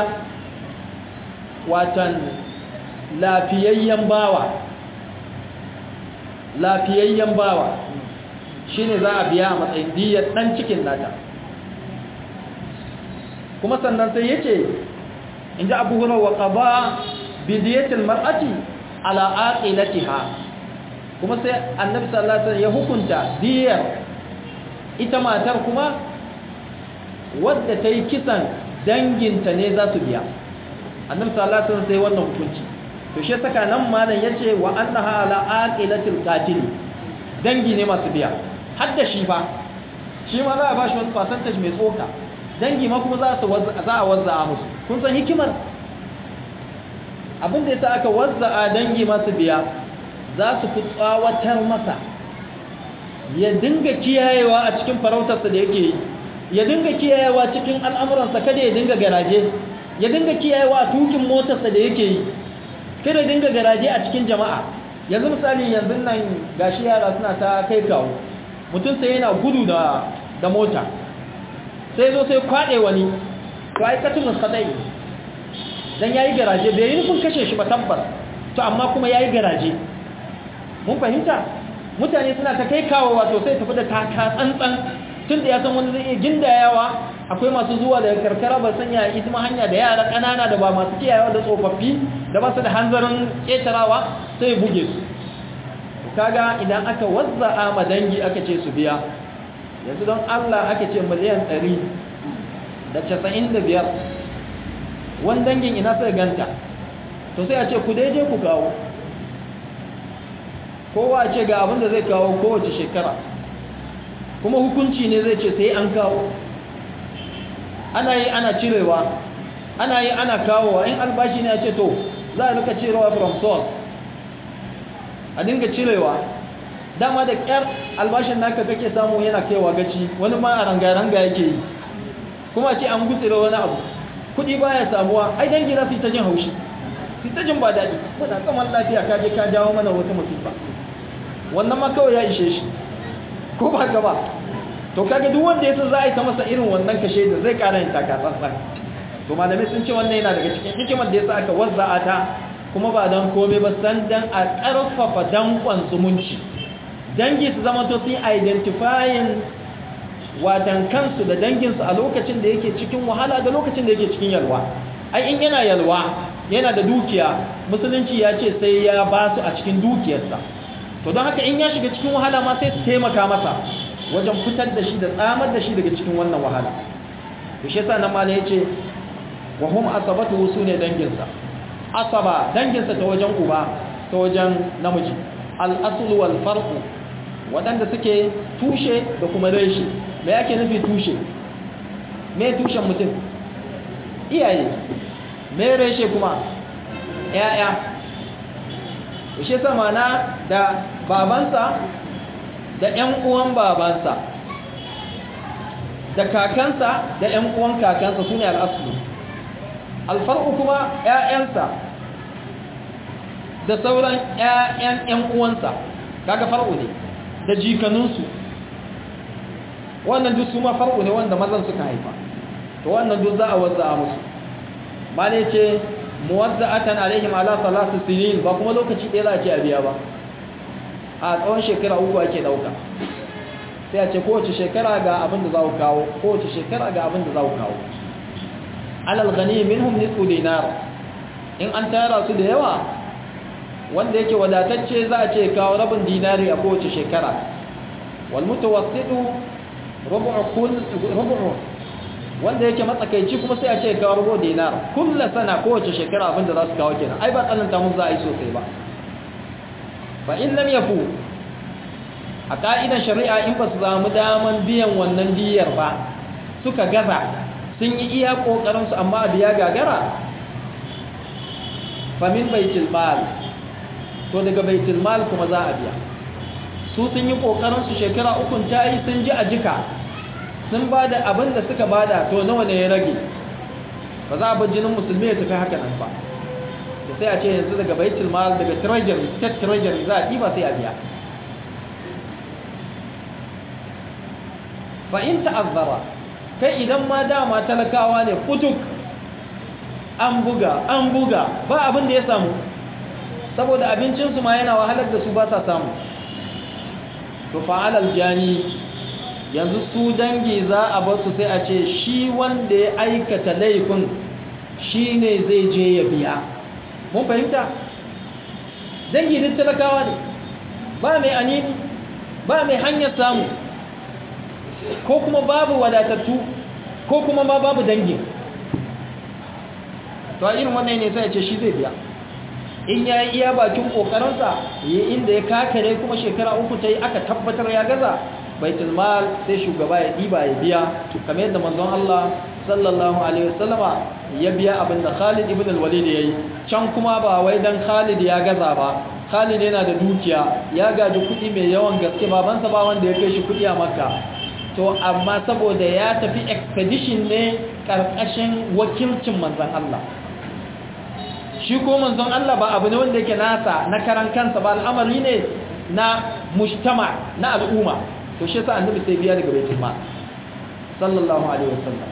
watan lafiyayyen bawa lafiyayyen bawa shi ne za a biya a matsayin diyar ɗan cikin nata kuma sannan sai ya ce in ji abu hura wa ƙaba bidiyatin mar'ati ala'aƙilatiha kuma sai annabi sallallahu ya hukunta diyar ita matar kuma wadda ta yi kisan danginta ne za su biya annabi sallallahu sai wannan hukunci to shi saka nan malam yace wa annaha ala aqilatil qatil dangi ne masu biya har da shi fa shi ma za a bashi wani percentage mai tsoka dangi ma kuma za su za a wazza musu kun san hikimar abin da yasa aka wazza a dangi masu biya za su fi tsawatar masa ya dinga kiyayewa a cikin farautarsa da yake yi ya dinga kiyayewa cikin al'amuransa kada ya dinga garaje ya dinga kiyayewa a tukin motarsa da yake yi kada dinga garaje a cikin jama'a yanzu misali yanzu nan gashi yara suna ta kai kawo mutum sai yana gudu da da mota sai zo sai kwade wani to ai katul khadai dan yayi garaje bai yi nufin kashe shi ba tabbas to amma kuma yayi garaje mun fahimta mutane suna ta kai kawo wato sai tafi da taka tsantsan tun da ya san wani zai iya gindayawa akwai masu zuwa daga karkara ba sanya isma hanya da yara ƙanana da ba masu kiyayewa da tsofaffi da ba su da hanzarin ƙetarawa sai ya buge su kaga idan aka wazza'a ma dangi aka ce su biya yanzu don Allah aka ce miliyan 100 da 95 wani dangin ina sai ganta to sai a ce ku daidai ku kawo kowa ce ga abin da zai kawo kowace shekara kuma hukunci ne zai ce sai an kawo ana yi ana cirewa ana yi ana kawowa in albashi ne a ce to za a rika cirewa from source a dinga cirewa dama da kyar albashin naka kake samu yana kaiwa gaci wani ma a ranga-ranga yake yi kuma ce an gutsire wani abu kudi baya samuwa ai dangi za su yi ta jin haushi su ta jin ba daɗi wadda kamar lafiya ka je ka jawo mana wata musifa wannan ma kawai ya ishe shi ko ba ka ba to kaga duk wanda yasa za a yi ta masa irin wannan kashe da zai ƙara yin takatsantsan to malamai sun ce wannan yana daga cikin hikimar da yasa aka wazza'a ta kuma ba don komai ba san dan a ƙarfafa dankon zumunci dangi su zama to sun identifying watan kansu da danginsu a lokacin da yake cikin wahala da lokacin da yake cikin yalwa ai in yana yalwa yana da dukiya musulunci ya ce sai ya ba su a cikin dukiyarsa to don haka in ya shiga cikin wahala ma sai su taimaka masa wajen fitar da shi da tsamar da shi daga cikin wannan wahala to shi yasa nan mala yace wa hum asabatu sune danginsa asaba danginsa ta wajen uba ta wajen namiji al asl wal farq wadanda suke tushe da kuma reshe me yake nufi tushe me tushen mutum iyaye me reshe kuma ‘ya'ya shi samana da babansa da ‘yan uwan babansa da kakansa da ‘yan uwan kakansa su ne al'asulu alfar'u kuma ‘ya'yansa da sauran ‘ya'yan ‘yan uwansa kaga far'u ne da jikaninsu wannan duk su ma far'u ne wanda mazan suka haifa to wannan duk za a wazza a musu ma ne ce muwazza'atan alaihim ala salatu sinin ba kuma lokaci ɗaya za a ce a biya ba a tsawon shekara uku ake ɗauka sai a ce kowace shekara ga abin da za ku kawo kowace shekara ga abin da za ku kawo alal gani minhum nisfu dinar in an tara su da yawa wanda yake wadatacce za a ce kawo rabin dinari a kowace shekara wal mutawassitu rubu'u kull rubu'u wanda yake matsakaici kuma sai a ce kawo rubu dinar kullu sana kowace shekara abin da za su kawo kenan ai ba tsananta mun za a yi sosai ba fa in lam yafu a ka'idan shari'a in ba su samu daman biyan wannan diyar ba suka gaza sun yi iya ƙoƙarinsu amma a biya gagara famin baitul mal to daga baitul mal kuma za a biya su sun yi ƙoƙarinsu shekara ukun ta yi sun ji a jika sun ba da abin da suka bada to nawa ne ya rage ba za a bar jinin musulmi ya tafi haka nan ba da sai a ce yanzu daga baitul mal daga treasury state treasury za a ɗiba sai a biya fa in ta'azzara kai idan ma dama talakawa ne kutuk an buga an buga ba abin da ya samu saboda abincinsu ma yana wahalar da su ba sa samu to fa'alal jani yanzu su dangi za a bar su sai a ce shi wanda ya aikata laifin shi ne zai je ya biya mun fahimta dangi duk talakawa ne ba mai anini ba mai hanyar samu ko kuma babu wadatattu ko kuma ma babu dangi to a irin wannan ne sai ya ce shi zai biya in ya yi iya bakin kokarinsa yi inda ya kakare kuma shekara uku ta yi aka tabbatar ya gaza baitul mal sai shugaba ya ɗiba ya biya kamar yadda manzon Allah sallallahu alaihi wasallama ya biya abin da Khalid ibn al-Walid yayi can kuma ba wai dan Khalid ya gaza ba Khalid yana da dukiya ya gaji kuɗi mai yawan gaske babansa ba wanda ya kai shi kuɗi a Makka to amma saboda ya tafi expedition ne karkashin wakilcin manzon Allah shi ko manzon Allah ba abu ne wanda yake nasa na karan kansa ba al'amari ne na mujtama na al'umma to shi yasa annabi sai biya daga baitul mal sallallahu alaihi wasallam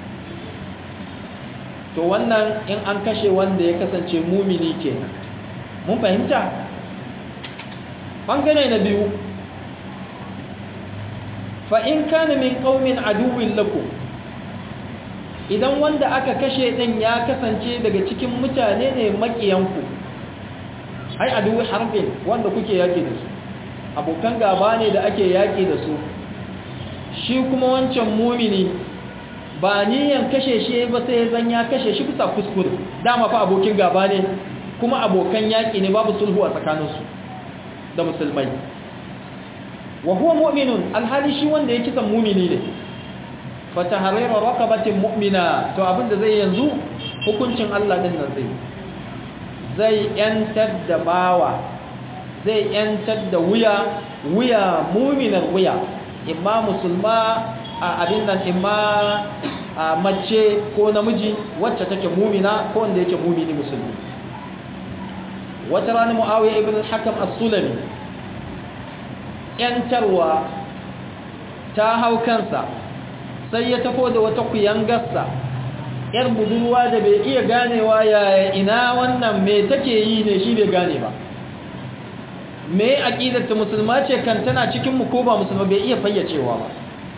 to wannan in an kashe wanda ya kasance mumini kenan mun fahimta bangare na biyu fa in kana min qaumin aduwwin lakum idan wanda aka kashe din ya kasance daga cikin mutane ne makiyanku ai aduwwi harbin wanda kuke yaki da su abokan gaba ne da ake yaki da su shi kuma wancan mumini ba niyan kashe shi ba sai zan ya kashe shi bisa kuskure dama fa abokin gaba ne kuma abokan yaki ne babu sulhu a tsakaninsu da musulmai wa huwa mu'minun alhali shi wanda ya kisan mumini ne fata harira raqabatin mu'mina to abinda zai yanzu hukuncin Allah din nan zai zai yantar da bawa zai yantar da wuya wuya mu'minan wuya imma musulma a abin nan imma a mace ko namiji wacce take mu'mina ko wanda yake mu'mini musulmi wata rana muawiya ibn al-hakam as-sulami yantarwa ta hau kansa sai ya tafo da wata kuyangarsa yar budurwa da bai iya ganewa yaya ina wannan me take yi ne shi bai gane ba me aqidar ta musulma ce kan tana cikin mu ko ba musulma bai iya fayyacewa ba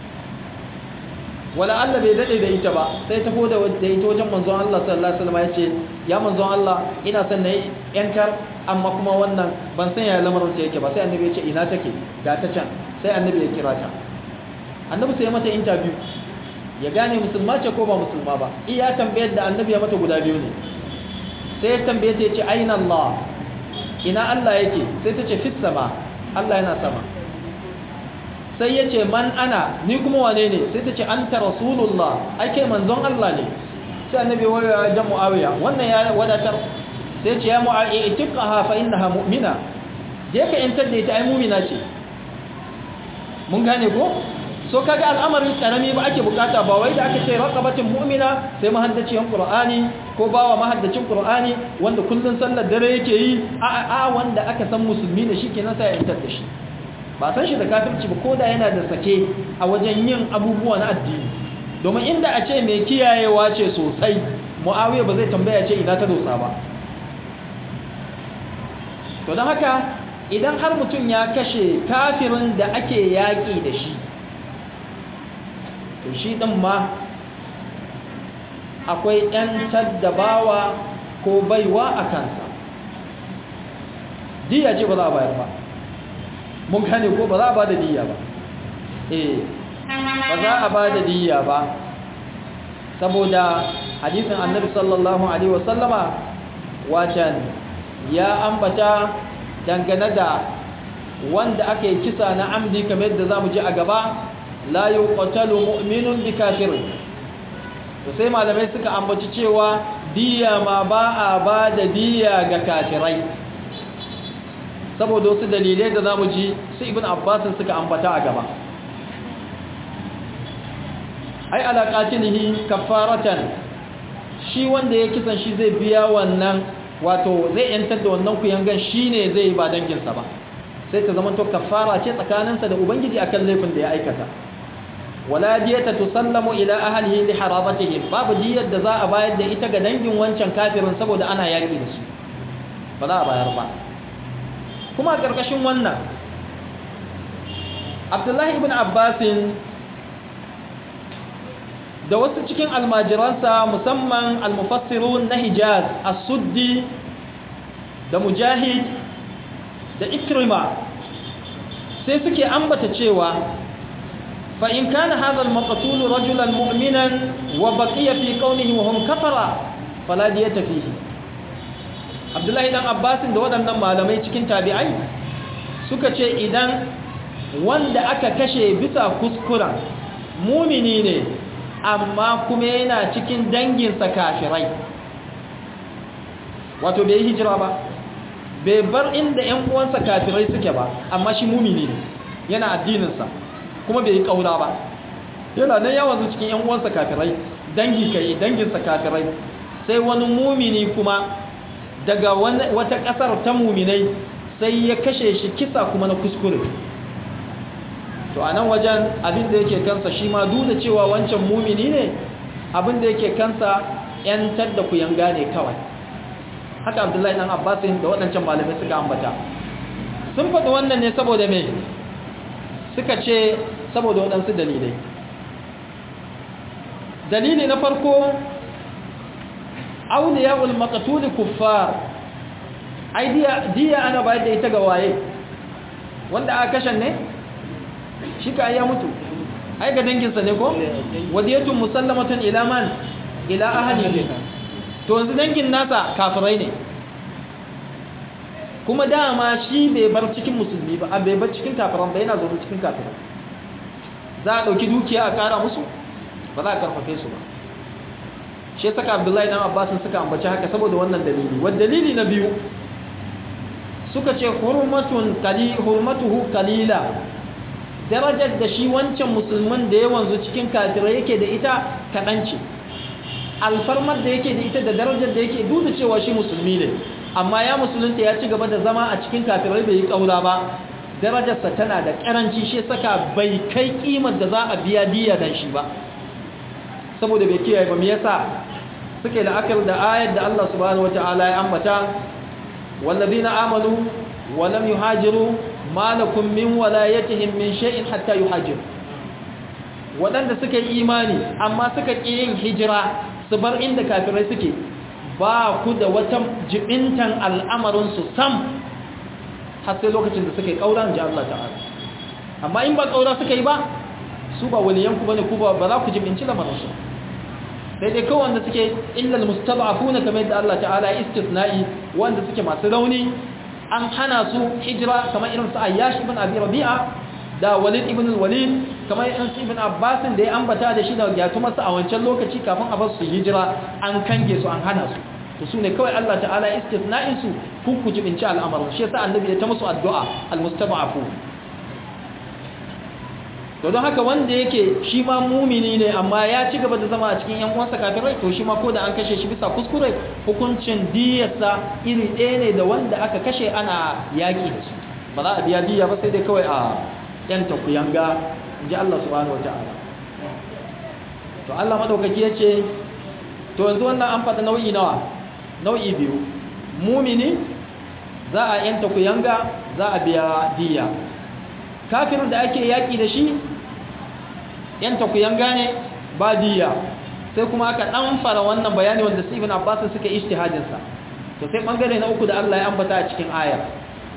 wala Allah bai dade da ita ba sai tafo da da ita wajen manzon Allah sallallahu alaihi wasallam yace ya manzon Allah ina son na yankar amma kuma wannan ban san yaya lamarin ta yake ba sai annabi ya ce ina take ga ta can sai annabi ya kira ta annabi sai mata interview ya gane musulma ce ko ba musulma ba iya tambayar da annabi ya mata guda biyu ne sai ya tambaye ta ce aina Allah ina Allah yake sai ta ce fit sama Allah yana sama sai ya ce man ana ni kuma wane ne sai ta ce an ta rasulullah ake manzon Allah ne sai annabi wa jan mu'awiya wannan ya wadatar sai ce ya mu'awiya itiqaha fa innaha mu'mina je ka yantar da ita ai mu'mina ce mun gane ko so kaga al'amarin karami ba ake bukata ba wai da aka ce raqabatin mu'mina sai mahaddacin qur'ani ko bawa mahaddacin qur'ani wanda kullun sallar dare yake yi a a wanda aka san musulmi ne shikenan sai ya yantar da shi ba san shi da kafirci ba koda yana da sake a wajen yin abubuwa na addini domin inda a ce mai kiyayewa ce sosai mu'awiya ba zai tambaya ce ina ta dosa ba to don haka idan har mutum ya kashe kafirin da ake yaƙi da shi to shi ɗin ma akwai ‘yantar da bawa ko baiwa a kansa diya ce ba za a bayar ba mun gane ko ba za a ba da diya ba eh ba za a ba da diya ba saboda hadisin annabi sallallahu alaihi wasallama wacan ya ambata dangane da wanda aka yi kisa na amdi kamar yadda za mu ji a gaba la yi ƙwatalu mu'minun bi kafirin to sai malamai suka ambaci cewa diya ma ba a ba da diya ga kafirai saboda wasu dalilai da za mu ji su ibn abbasin suka ambata a gaba ai alaƙatinihi kafaratan shi wanda ya kisan shi zai biya wannan wato zai yantar da wannan kuyangan shi ne zai ba danginsa ba sai ta zama to kafara ce tsakaninsa da ubangiji akan laifin da ya aikata wala diyata tusallamu ila ahlihi li harabatihim babu diyar da za a bayar da ita ga dangin wancan kafirin saboda ana yaki da su ba za a bayar ba kuma a ƙarƙashin wannan abdullahi ibn abbasin da wasu cikin almajiransa musamman almufassirun na hijaz as-suddi da mujahid da ikrima sai suke ambata cewa fa in kana hadha al-maqtul rajulan mu'minan wa baqiya fi qawlihi wa hum kafara fala diyata fihi abdullahi dan abbasin da waɗannan malamai cikin tabi'ai suka ce idan wanda aka kashe bisa kuskura mumini ne amma kuma yana cikin danginsa kafirai wato bai yi hijira ba bai bar inda ‘yan uwansa kafirai suke ba amma shi mumini ne yana addininsa kuma bai yi ƙaura ba yana nan yawan cikin ‘yan uwansa kafirai dangi kai danginsa kafirai sai wani mumini kuma daga wata ƙasar ta muminai sai ya kashe shi kisa kuma na kuskure to a nan wajen abin da yake kansa shi ma duk da cewa wancan mumini ne abin da yake kansa ‘yantar da ku yanga ne kawai haka abdullahi ɗan abbasin da waɗancan malamai suka ambata sun faɗi wannan ne saboda me suka ce saboda waɗansu dalilai dalili na farko auliya'ul maqtul kuffar ai diya diya ana bayar da ita ga waye wanda aka kashe ne shi ka ya mutu ai ga danginsa ne ko wadiyatun musallamatun ila man ila ahli to yanzu dangin nasa kafirai ne kuma dama shi bai bar cikin musulmi ba a bai bar cikin kafiran ba yana zaune cikin kafiran za a ɗauki dukiya a ƙara musu ba za a karfafe su ba shi saka abdullahi dan abbasin suka ambaci haka saboda wannan dalili wa dalili na biyu suka ce hurmatun qali hurmatuhu qalila darajar da shi wancan musulman da ya wanzu cikin kafirai yake da ita kaɗan ce alfarmar da yake da ita da darajar da yake duk da cewa shi musulmi ne amma ya musulunta ya ci gaba da zama a cikin kafirai bai yi kaura ba darajarsa tana da karanci shi saka bai kai kimar da za a biya diya dan shi ba saboda bai kiyaye ba me yasa suke la'akar da ayar da Allah subhanahu wataala ya ambata wallazina amanu wa lam yuhajiru ma lakum min walayatihim min shay'in hatta yuhajiru waɗanda suka yi imani amma suka ƙi yin hijira su bar inda kafirai suke ba ku da wata jibintan al'amarinsu sam har sai lokacin da suka yi ƙaura ji Allah ta'ala amma in ba ƙaura suka yi ba su ba waliyanku ba ne ku ba za ku jibinci lamarinsu sai dai kawai wanda suke illal mustaba'afuna kamar yadda Allah ta'ala ya istisna'i wanda suke masu rauni an hana su hijira kamar irin su ayyash ibn abi rabi'a da walid ibn walid kamar yan ibn abbas da ya ambata da shi da gyatumarsa a wancan lokaci kafin a basu hijira an kange su an hana su to su ne kawai Allah ta'ala istisna'in su ku ku jibinci al'amarin shi yasa annabi ya ta musu addu'a almustaba'afu to don haka wanda yake shi ma mumini ne amma ya ci gaba da zama a cikin yan uwansa kafirai to shi ma ko da an kashe shi bisa kuskure hukuncin diyarsa iri ɗaya ne da wanda aka kashe ana yaƙi da su ba za a biya diya ba sai dai kawai a yan takuyanga in ji Allah subhanahu wa ta'ala to Allah madaukaki ya ce to yanzu wannan an faɗi nau'i nawa nau'i biyu mumini za a yan takuyanga za a biya diya kafirin da ake yaƙi da shi yan takuyanga ne ba diya sai kuma aka ɗan fara wannan bayani wanda Stephen Abbas suka ijtihadinsa to sai bangare na uku da Allah ya ambata a cikin ayar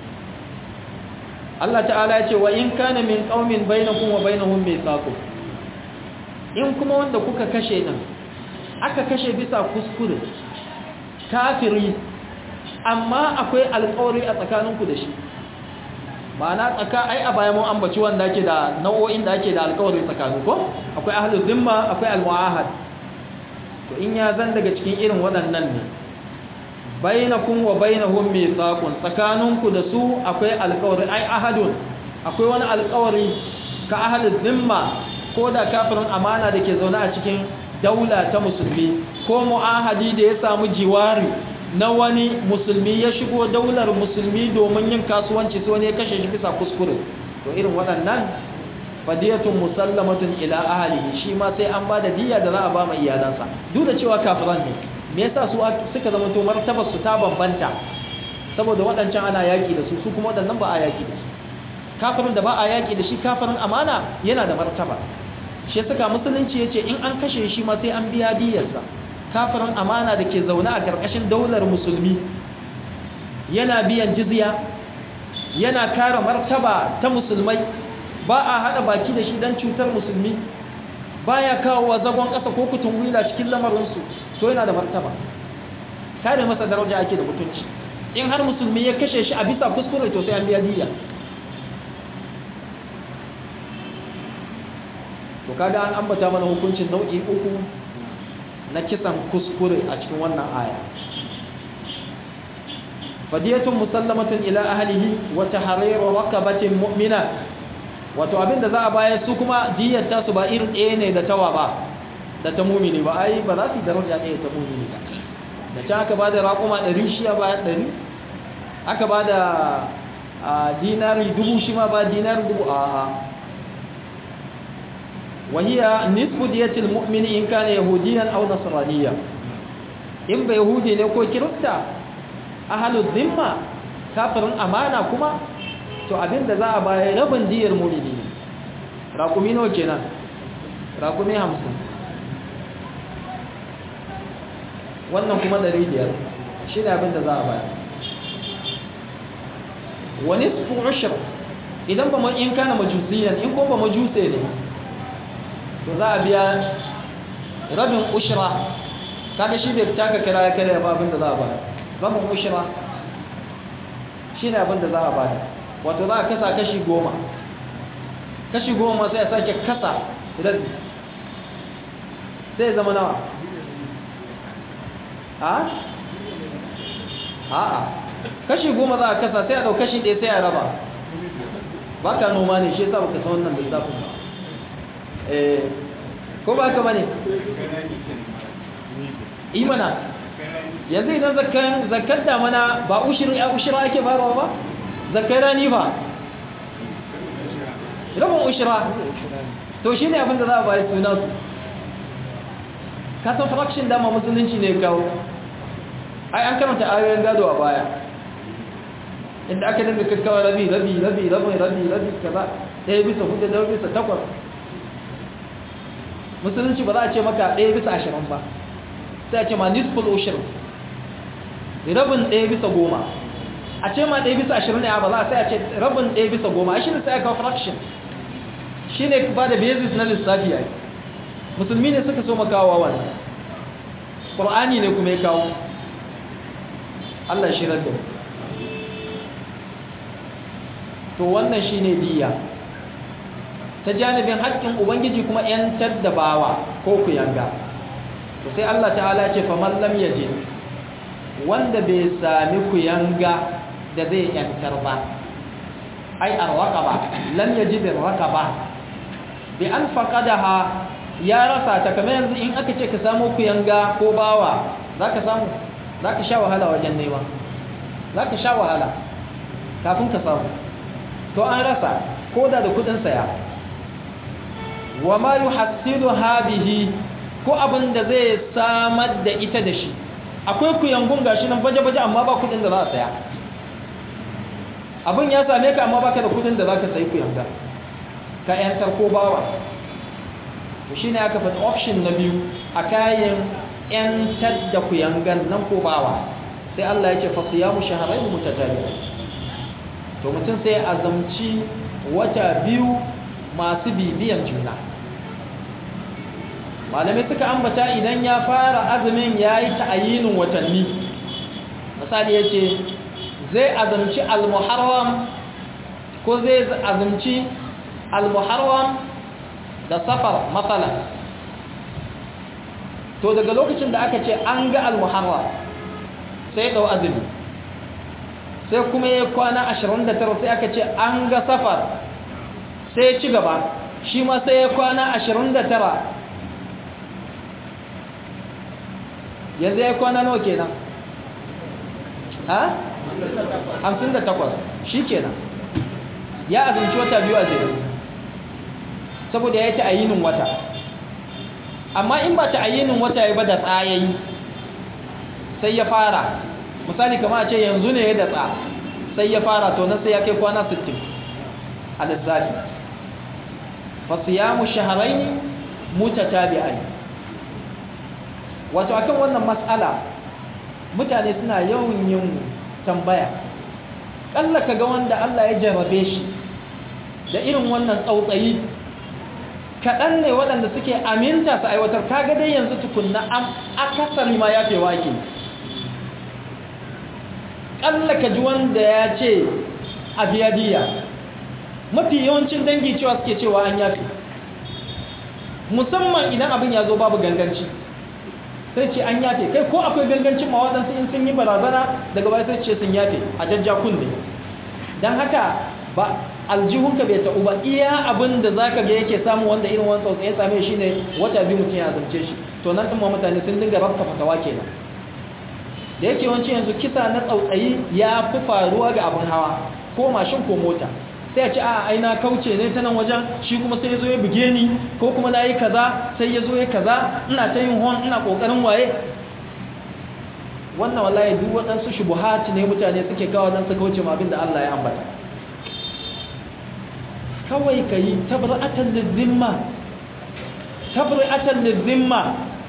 Allah ta'ala ya ce wa in kana min qaumin bainakum wa bainahum mithaqun in kuma wanda kuka kashe din aka kashe bisa kuskure kafiri amma akwai alƙawari a tsakaninku da shi ma'ana tsaka ai a bayan mun ambaci wanda ake da nau'o'in da ake da alƙawari tsakanin ko akwai ahlul zimma akwai almuahad to in ya zan daga cikin irin waɗannan ne bainakum wa bainahum mithaqun tsakaninku da su akwai alƙawari ai ahadun akwai wani alƙawari ka ahlul zimma ko da kafirin amana da ke zaune a cikin daula ta musulmi ko mu'ahadi da ya samu jiwari na wani musulmi ya shigo daular musulmi domin yin kasuwanci sai wani ya kashe shi bisa kuskure to irin waɗannan fadiyatun musallamatun ila ahlihi shi ma sai an bada diya da za a ba mai iyalansa duk da cewa kafiran ne me yasa su suka zama to martabar su ta bambanta saboda waɗancan ana yaki da su su kuma waɗannan ba a yaki da su kafirin da ba a yaki da shi kafirin amana yana da martaba shi saka musulunci yace in an kashe shi ma sai an biya diyarsa kafirin amana da ke zaune a ƙarƙashin daular musulmi yana biyan jizya yana kare martaba ta musulmai ba a haɗa baki da shi don cutar musulmi ba ya kawo wa zagon ƙasa ko kutun wila cikin lamarinsu to yana da martaba kare masa daraja ake da mutunci in har musulmi ya kashe shi a bisa kuskure to sai an biya diya to kaga an ambata mana hukuncin nau'i uku na kisan kuskure a cikin wannan aya fadiyatun musallamatun ila ahlihi wa tahriru raqabatin mu'mina wato abinda za a bayar su kuma diyar ta su ba irin ɗaya ne da tawa ba da ta mumini ba ai ba za su yi daraja ɗaya ta mumini ba da can aka bada raƙuma ɗari shi ya bayar ɗari aka bada dinari dubu shi ma ba dinari dubu a وهي نصف دية المؤمن إن كان يهوديا أو نصرانيا إن بيهودي نكو كرستا أهل الذمة كافر أمانة كما to abin da za a baya rabin diyar mulidi ne raƙumi nawa kenan raƙumi hamsin wannan kuma ɗari biyar shi ne abin da za a baya wani su ushir idan ba in kana majusiyan in ko ba majuse ne to za a biya rabin ushira kaga shi bai taka kira ya kare ba abin da za a bada rabin ushira shi ne abin da za a bada wato za a kasa kashi goma kashi goma sai a sake kasa rabi sai zama nawa a? a'a kashi goma za a kasa sai a dau kashi ɗaya sai a raba ba ka noma ne shi yasa baka san wannan lissafin ba ko ba ka bane imana yanzu idan zakar damana ba ushira ake farawa ba zakar rani ba rabin ushira to shi ne abinda za a bayi suna su kasan fraction dama musulunci ne kawo ai an karanta ayoyin gado a baya inda aka dinga kakkawa rabi rabi rabi rabi rabi rabi kaza ɗaya bisa hudu ɗaya bisa takwas musulunci ba za a ce maka ɗaya bisa ashirin ba sai a ce ma nisful ushir rabin ɗaya bisa goma a ce ma ɗaya bisa ashirin ne ba za a sai a ce rabin ɗaya bisa goma a shi ne sai aka fraction shi ne ba da basis na lissafi ya musulmi ne suka so makawa wannan ƙur'ani ne kuma ya kawo allah shi da to wannan shi ne diya ta janibin haƙƙin ubangiji kuma yantar da bawa ko ku yanga to sai Allah ta'ala ce fa man lam yaji wanda bai sami ku yanga da zai yantar ba ai arwaqaba lam yajid arwaqaba bi an faqadaha ya rasa ta kamar yanzu in aka ce ka samu ku yanga ko bawa zaka samu zaka sha wahala wajen nema zaka sha wahala kafin ka samu to an rasa ko da da kudin saya wa ma yuhassiluha bihi ko abin da zai samar da ita da shi akwai kuyangun gashi nan baje-baje amma ba kudin da za a saya abin ya same ka amma baka da kudin da za ka sayi kuyanga ka yantar ko bawa to shi ne aka faɗi option na biyu a kayan yantar da kuyangan nan ko bawa sai Allah ya ce fasiyamu shaharai mutajaliya to mutum sai azamci wata biyu masu bibiyan juna malamai suka ambata idan ya fara azumin ya yi ta'ayinin watanni misali ya ce zai azumci al-muharram ko zai azumci al-muharram da safar matsala to daga lokacin da aka ce an ga al-muharram sai ɗau azumi sai kuma ya kwana 29 sai aka ce an ga safar sai ya ci gaba shi ma sai ya kwana 29 yanzu ya kwana nawa kenan ha? hamsin da takwas shi kenan ya azumci wata biyu a jere saboda ya ta ayinin wata amma in ba ta ayinin wata ya ba da tsayayi sai ya fara misali kama a ce yanzu ne ya da tsa sai ya fara to nan sai ya kai kwana 60 a lissafi fasiyamu shaharaini mutatabi'ai wato akan wannan matsala mutane suna yawan yin tambaya kalla kaga wanda Allah ya jarrabe shi da irin wannan tsautsayi kaɗan ne waɗanda suke aminta su aiwatar kaga dai yanzu tukunna am akasari ma ya fewa ke kalla ka ji wanda ya ce a biya biya mafi yawancin dangi cewa suke cewa an yafi musamman idan abin ya zo babu ganganci sai ce an yafe kai ko akwai gangancin ma waɗansu in sun yi barazana daga baya sai ce sun yafe a jajja kunne don haka ba aljihunka bai ta'u ba iya abin da za ka ga yake samu wanda irin wani tsautsaye same shi ne wata biyu mutum ya zance shi to nan ɗin ma mutane sun dinga rafka fatawa kenan da yake wancan yanzu kisa na tsautsayi ya fi faruwa ga abin hawa ko mashin ko mota sai ya ce a aina kauce ne ta nan wajen shi kuma sai ya zo ya buge ni ko kuma na yi kaza sai ya zo ya kaza ina ta yin hon ina kokarin waye wannan wallahi duk waɗansu shubuhati ne mutane suke kawo don su kauce ma abin da Allah ya ambata kawai ka yi tabra'atan lizimma tabra'atan lizimma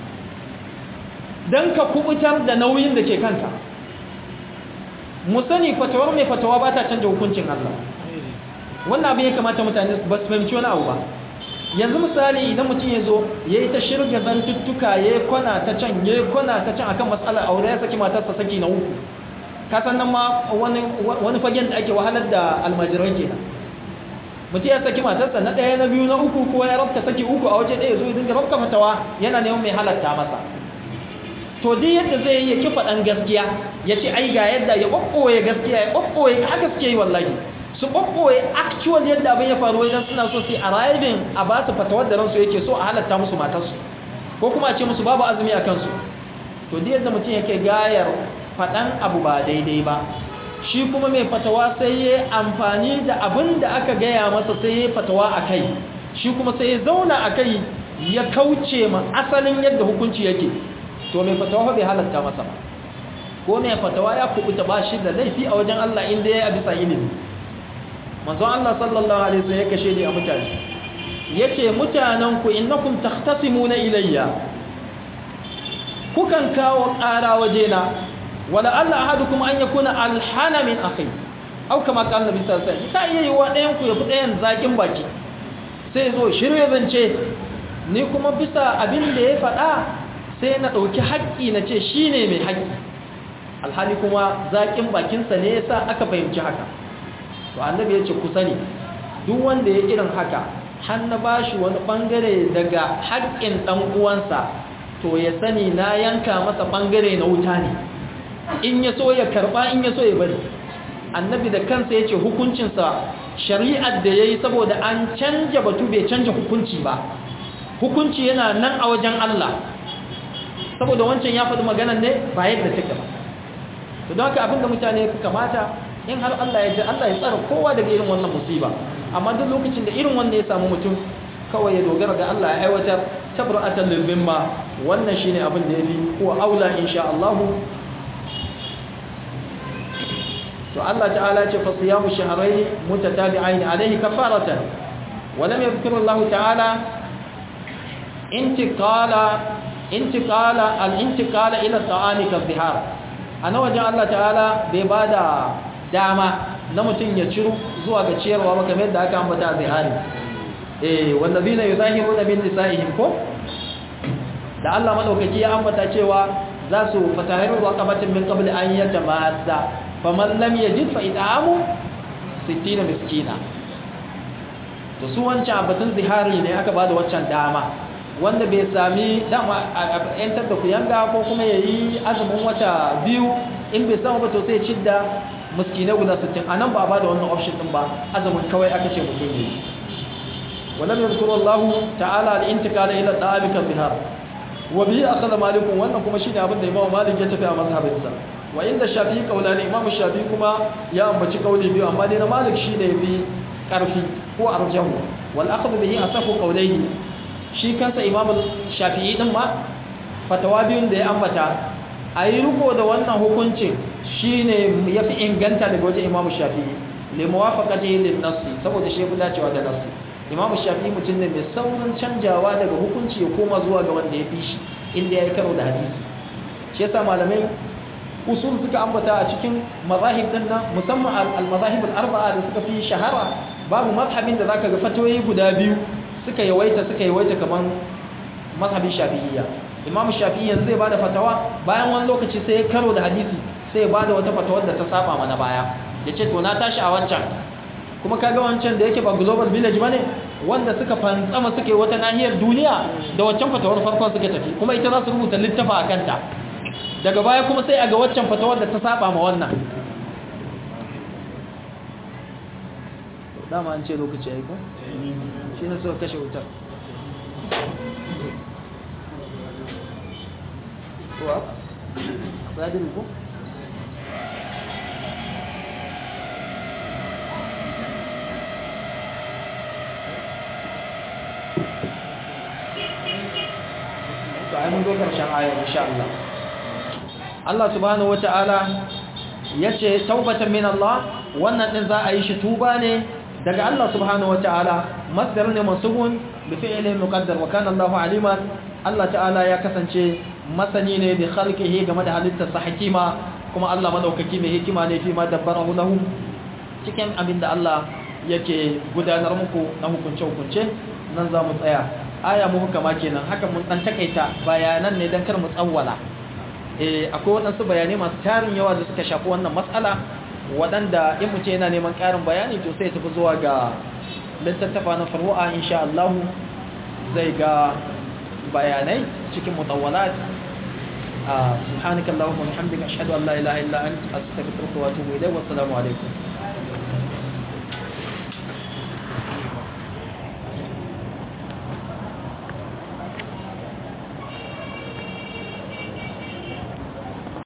don ka kubutar da nauyin da ke kanka mu sani fatawar mai fatawa ba ta canja hukuncin Allah wannan abin ya kamata mutane ba su fahimci wani abu ba yanzu misali idan mutum ya zo ya yi ta shirga zantuttuka ya yi kwana ta can ya yi kwana ta can akan matsalar aure ya saki matarsa saki na uku kasan nan ma wani fagen da ake wahalar da almajirai ke mutum ya saki matarsa na ɗaya na biyu na uku ko ya rabta saki uku a waje ɗaya zo ya dinga rabta fatawa yana neman mai halatta masa to duk yadda zai yi ya ki faɗan gaskiya ya ce ai ga yadda ya ɓaɓɓoye gaskiya ya ɓaɓɓoye haka suke yi wallahi su ɓaɓɓoye actual yadda abin ya faru idan suna so su arriving a ba su fatawar da ransu yake so a halatta musu matarsu ko kuma a ce musu babu azumi a kansu to duk yadda mutum yake gayar faɗan abu ba daidai ba shi kuma mai fatawa sai ya amfani da abin da aka gaya masa sai ya fatawa a kai shi kuma sai ya zauna a kai ya kauce ma asalin yadda hukunci yake to mai fatawa bai halatta masa ba ko mai fatawa ya kubuta ba shi da laifi a wajen Allah inda ya bisa ilimi manzo Allah sallallahu alaihi wasallam ya kashe ni a mutane yace mutanen ku innakum takhtasimuna ilayya kukan kawo ƙara wajena wala Allah ahadukum an yakuna alhana min akhi au kama kan nabi sallallahu alaihi wasallam ta iya yiwa ɗayan ku ya fi ɗayan zakin baki sai zo shirye zance ni kuma bisa abin da ya faɗa sai na ɗauki haƙƙi na ce shi ne mai haƙƙi alhali kuma zaƙin bakinsa ne ya sa aka fahimci haka to annabi ya ce ku sani duk wanda ya irin haka har na bashi wani bangare daga haƙƙin dan uwansa to ya sani na yanka masa bangare na wuta ne in ya so ya karba in ya so ya bari annabi da kansa yace hukuncinsa shari'ar da yayi saboda an canja batu bai canja hukunci ba hukunci yana nan a wajen Allah saboda wancan ya faɗi maganar ne ba yadda take ba to don haka abinda mutane fi kamata in har Allah ya ji Allah ya tsara kowa daga irin wannan musiba amma duk lokacin da irin wannan ya samu mutum kawai ya dogara ga Allah ya aiwatar tabra'atan lil bimma wannan shine abin da yafi ko aula insha Allah to Allah ta'ala ce fa siyamu shahrayn mutatabi'ain alayhi kafaratan wa lam yadhkur Allah ta'ala intiqala intiqala al-intiqala ila ta'ani ka zihar ana wajen Allah ta'ala bai bada dama na mutum ya ciru zuwa ga ciyarwa ba kamar yadda aka ambata zihari eh wallazina yuzahiruna min nisa'ihim ko da Allah madaukaki ya ambata cewa za su fatahiru raqabatin min qabl an yatamassa faman lam yajid fa it'amu 60 miskina to su wancan batun zihari ne aka bada waccan dama wanda bai sami dama a yantar da kuyanga ko kuma yayi azumin wata biyu in bai samu ba to sai cidda miskinai guda 60 anan ba ba da wannan option din ba azumin kawai aka ce mutum ne ولم يذكر الله تعالى الانتقال الى الطعام كالظهار وبه اخذ مالك wannan kuma shine abin da Imam Malik ya tafi a mazhabinsa wa inda Shafi'i kaulani Imam Shafi'i kuma ya ambaci kauli biyu amma dai na Malik shine bi karfi ko arjahu wal akhd bihi asafu qawlayhi shi kansa Imam Shafi'i din ma fatawa biyun da ya ambata ayi riko da wannan hukuncin shine yafi inganta daga wajen Imam Shafi'i li muwafaqatihi lin nass saboda shi ya dacewa da nass imamu shafi mutum ne mai saurin canjawa daga hukunci ya koma zuwa ga wanda ya fi shi inda ya yi karo da hadisi shi yasa malamai usul suka ambata a cikin mazahib din nan musamman al-mazahib al-arba'a da suka fi shahara babu mazhabin da zaka ga fatoyi guda biyu suka yawaita suka yawaita kaman mazhabin shafi'iyya imamu shafi'i yanzu zai bada fatawa bayan wani lokaci sai ya karo da hadisi sai ya bada wata fatawar da ta saba mana baya yace to na tashi a wancan kuma kaga wancan da yake ba global village bane wanda suka fantsama suke wata nahiyar duniya da waccan fatawar farkon suka tafi kuma ita za su rubuta littafa a kanta daga baya kuma sai a ga waccan fatawar da ta saba ma wannan dama an ce lokaci ya yi ko? shi ne suka kashe wutar wa? sadin ko? to ai mun zo karshen ayar insha Allah Allah subhanahu wataala yace taubatan min Allah wannan din za a yi shi tuba ne daga Allah subhanahu wataala masdar ne mansubun bi fi'li muqaddar wa kana Allahu aliman Allah ta'ala ya kasance masani ne bi khalqihi game da halittar sa hakima kuma Allah madaukaki mai hikima ne fi ma dabbarahu lahum cikin abinda Allah yake gudanar muku na hukunce hukunce nan za mu tsaya aya mu hukama kenan haka mun dan takaita bayanan ne dan kar mu tsawwala eh akwai wadansu bayanai masu tarin yawa da suka shafi wannan matsala wadanda in mutum yana neman karin bayani to sai tafi zuwa ga littattafa na farwa insha Allah zai ga bayanai cikin mutawwalat subhanakallahumma wa bihamdika ashhadu an la ilaha illa anta astaghfiruka wa atubu ilayk wa assalamu alaikum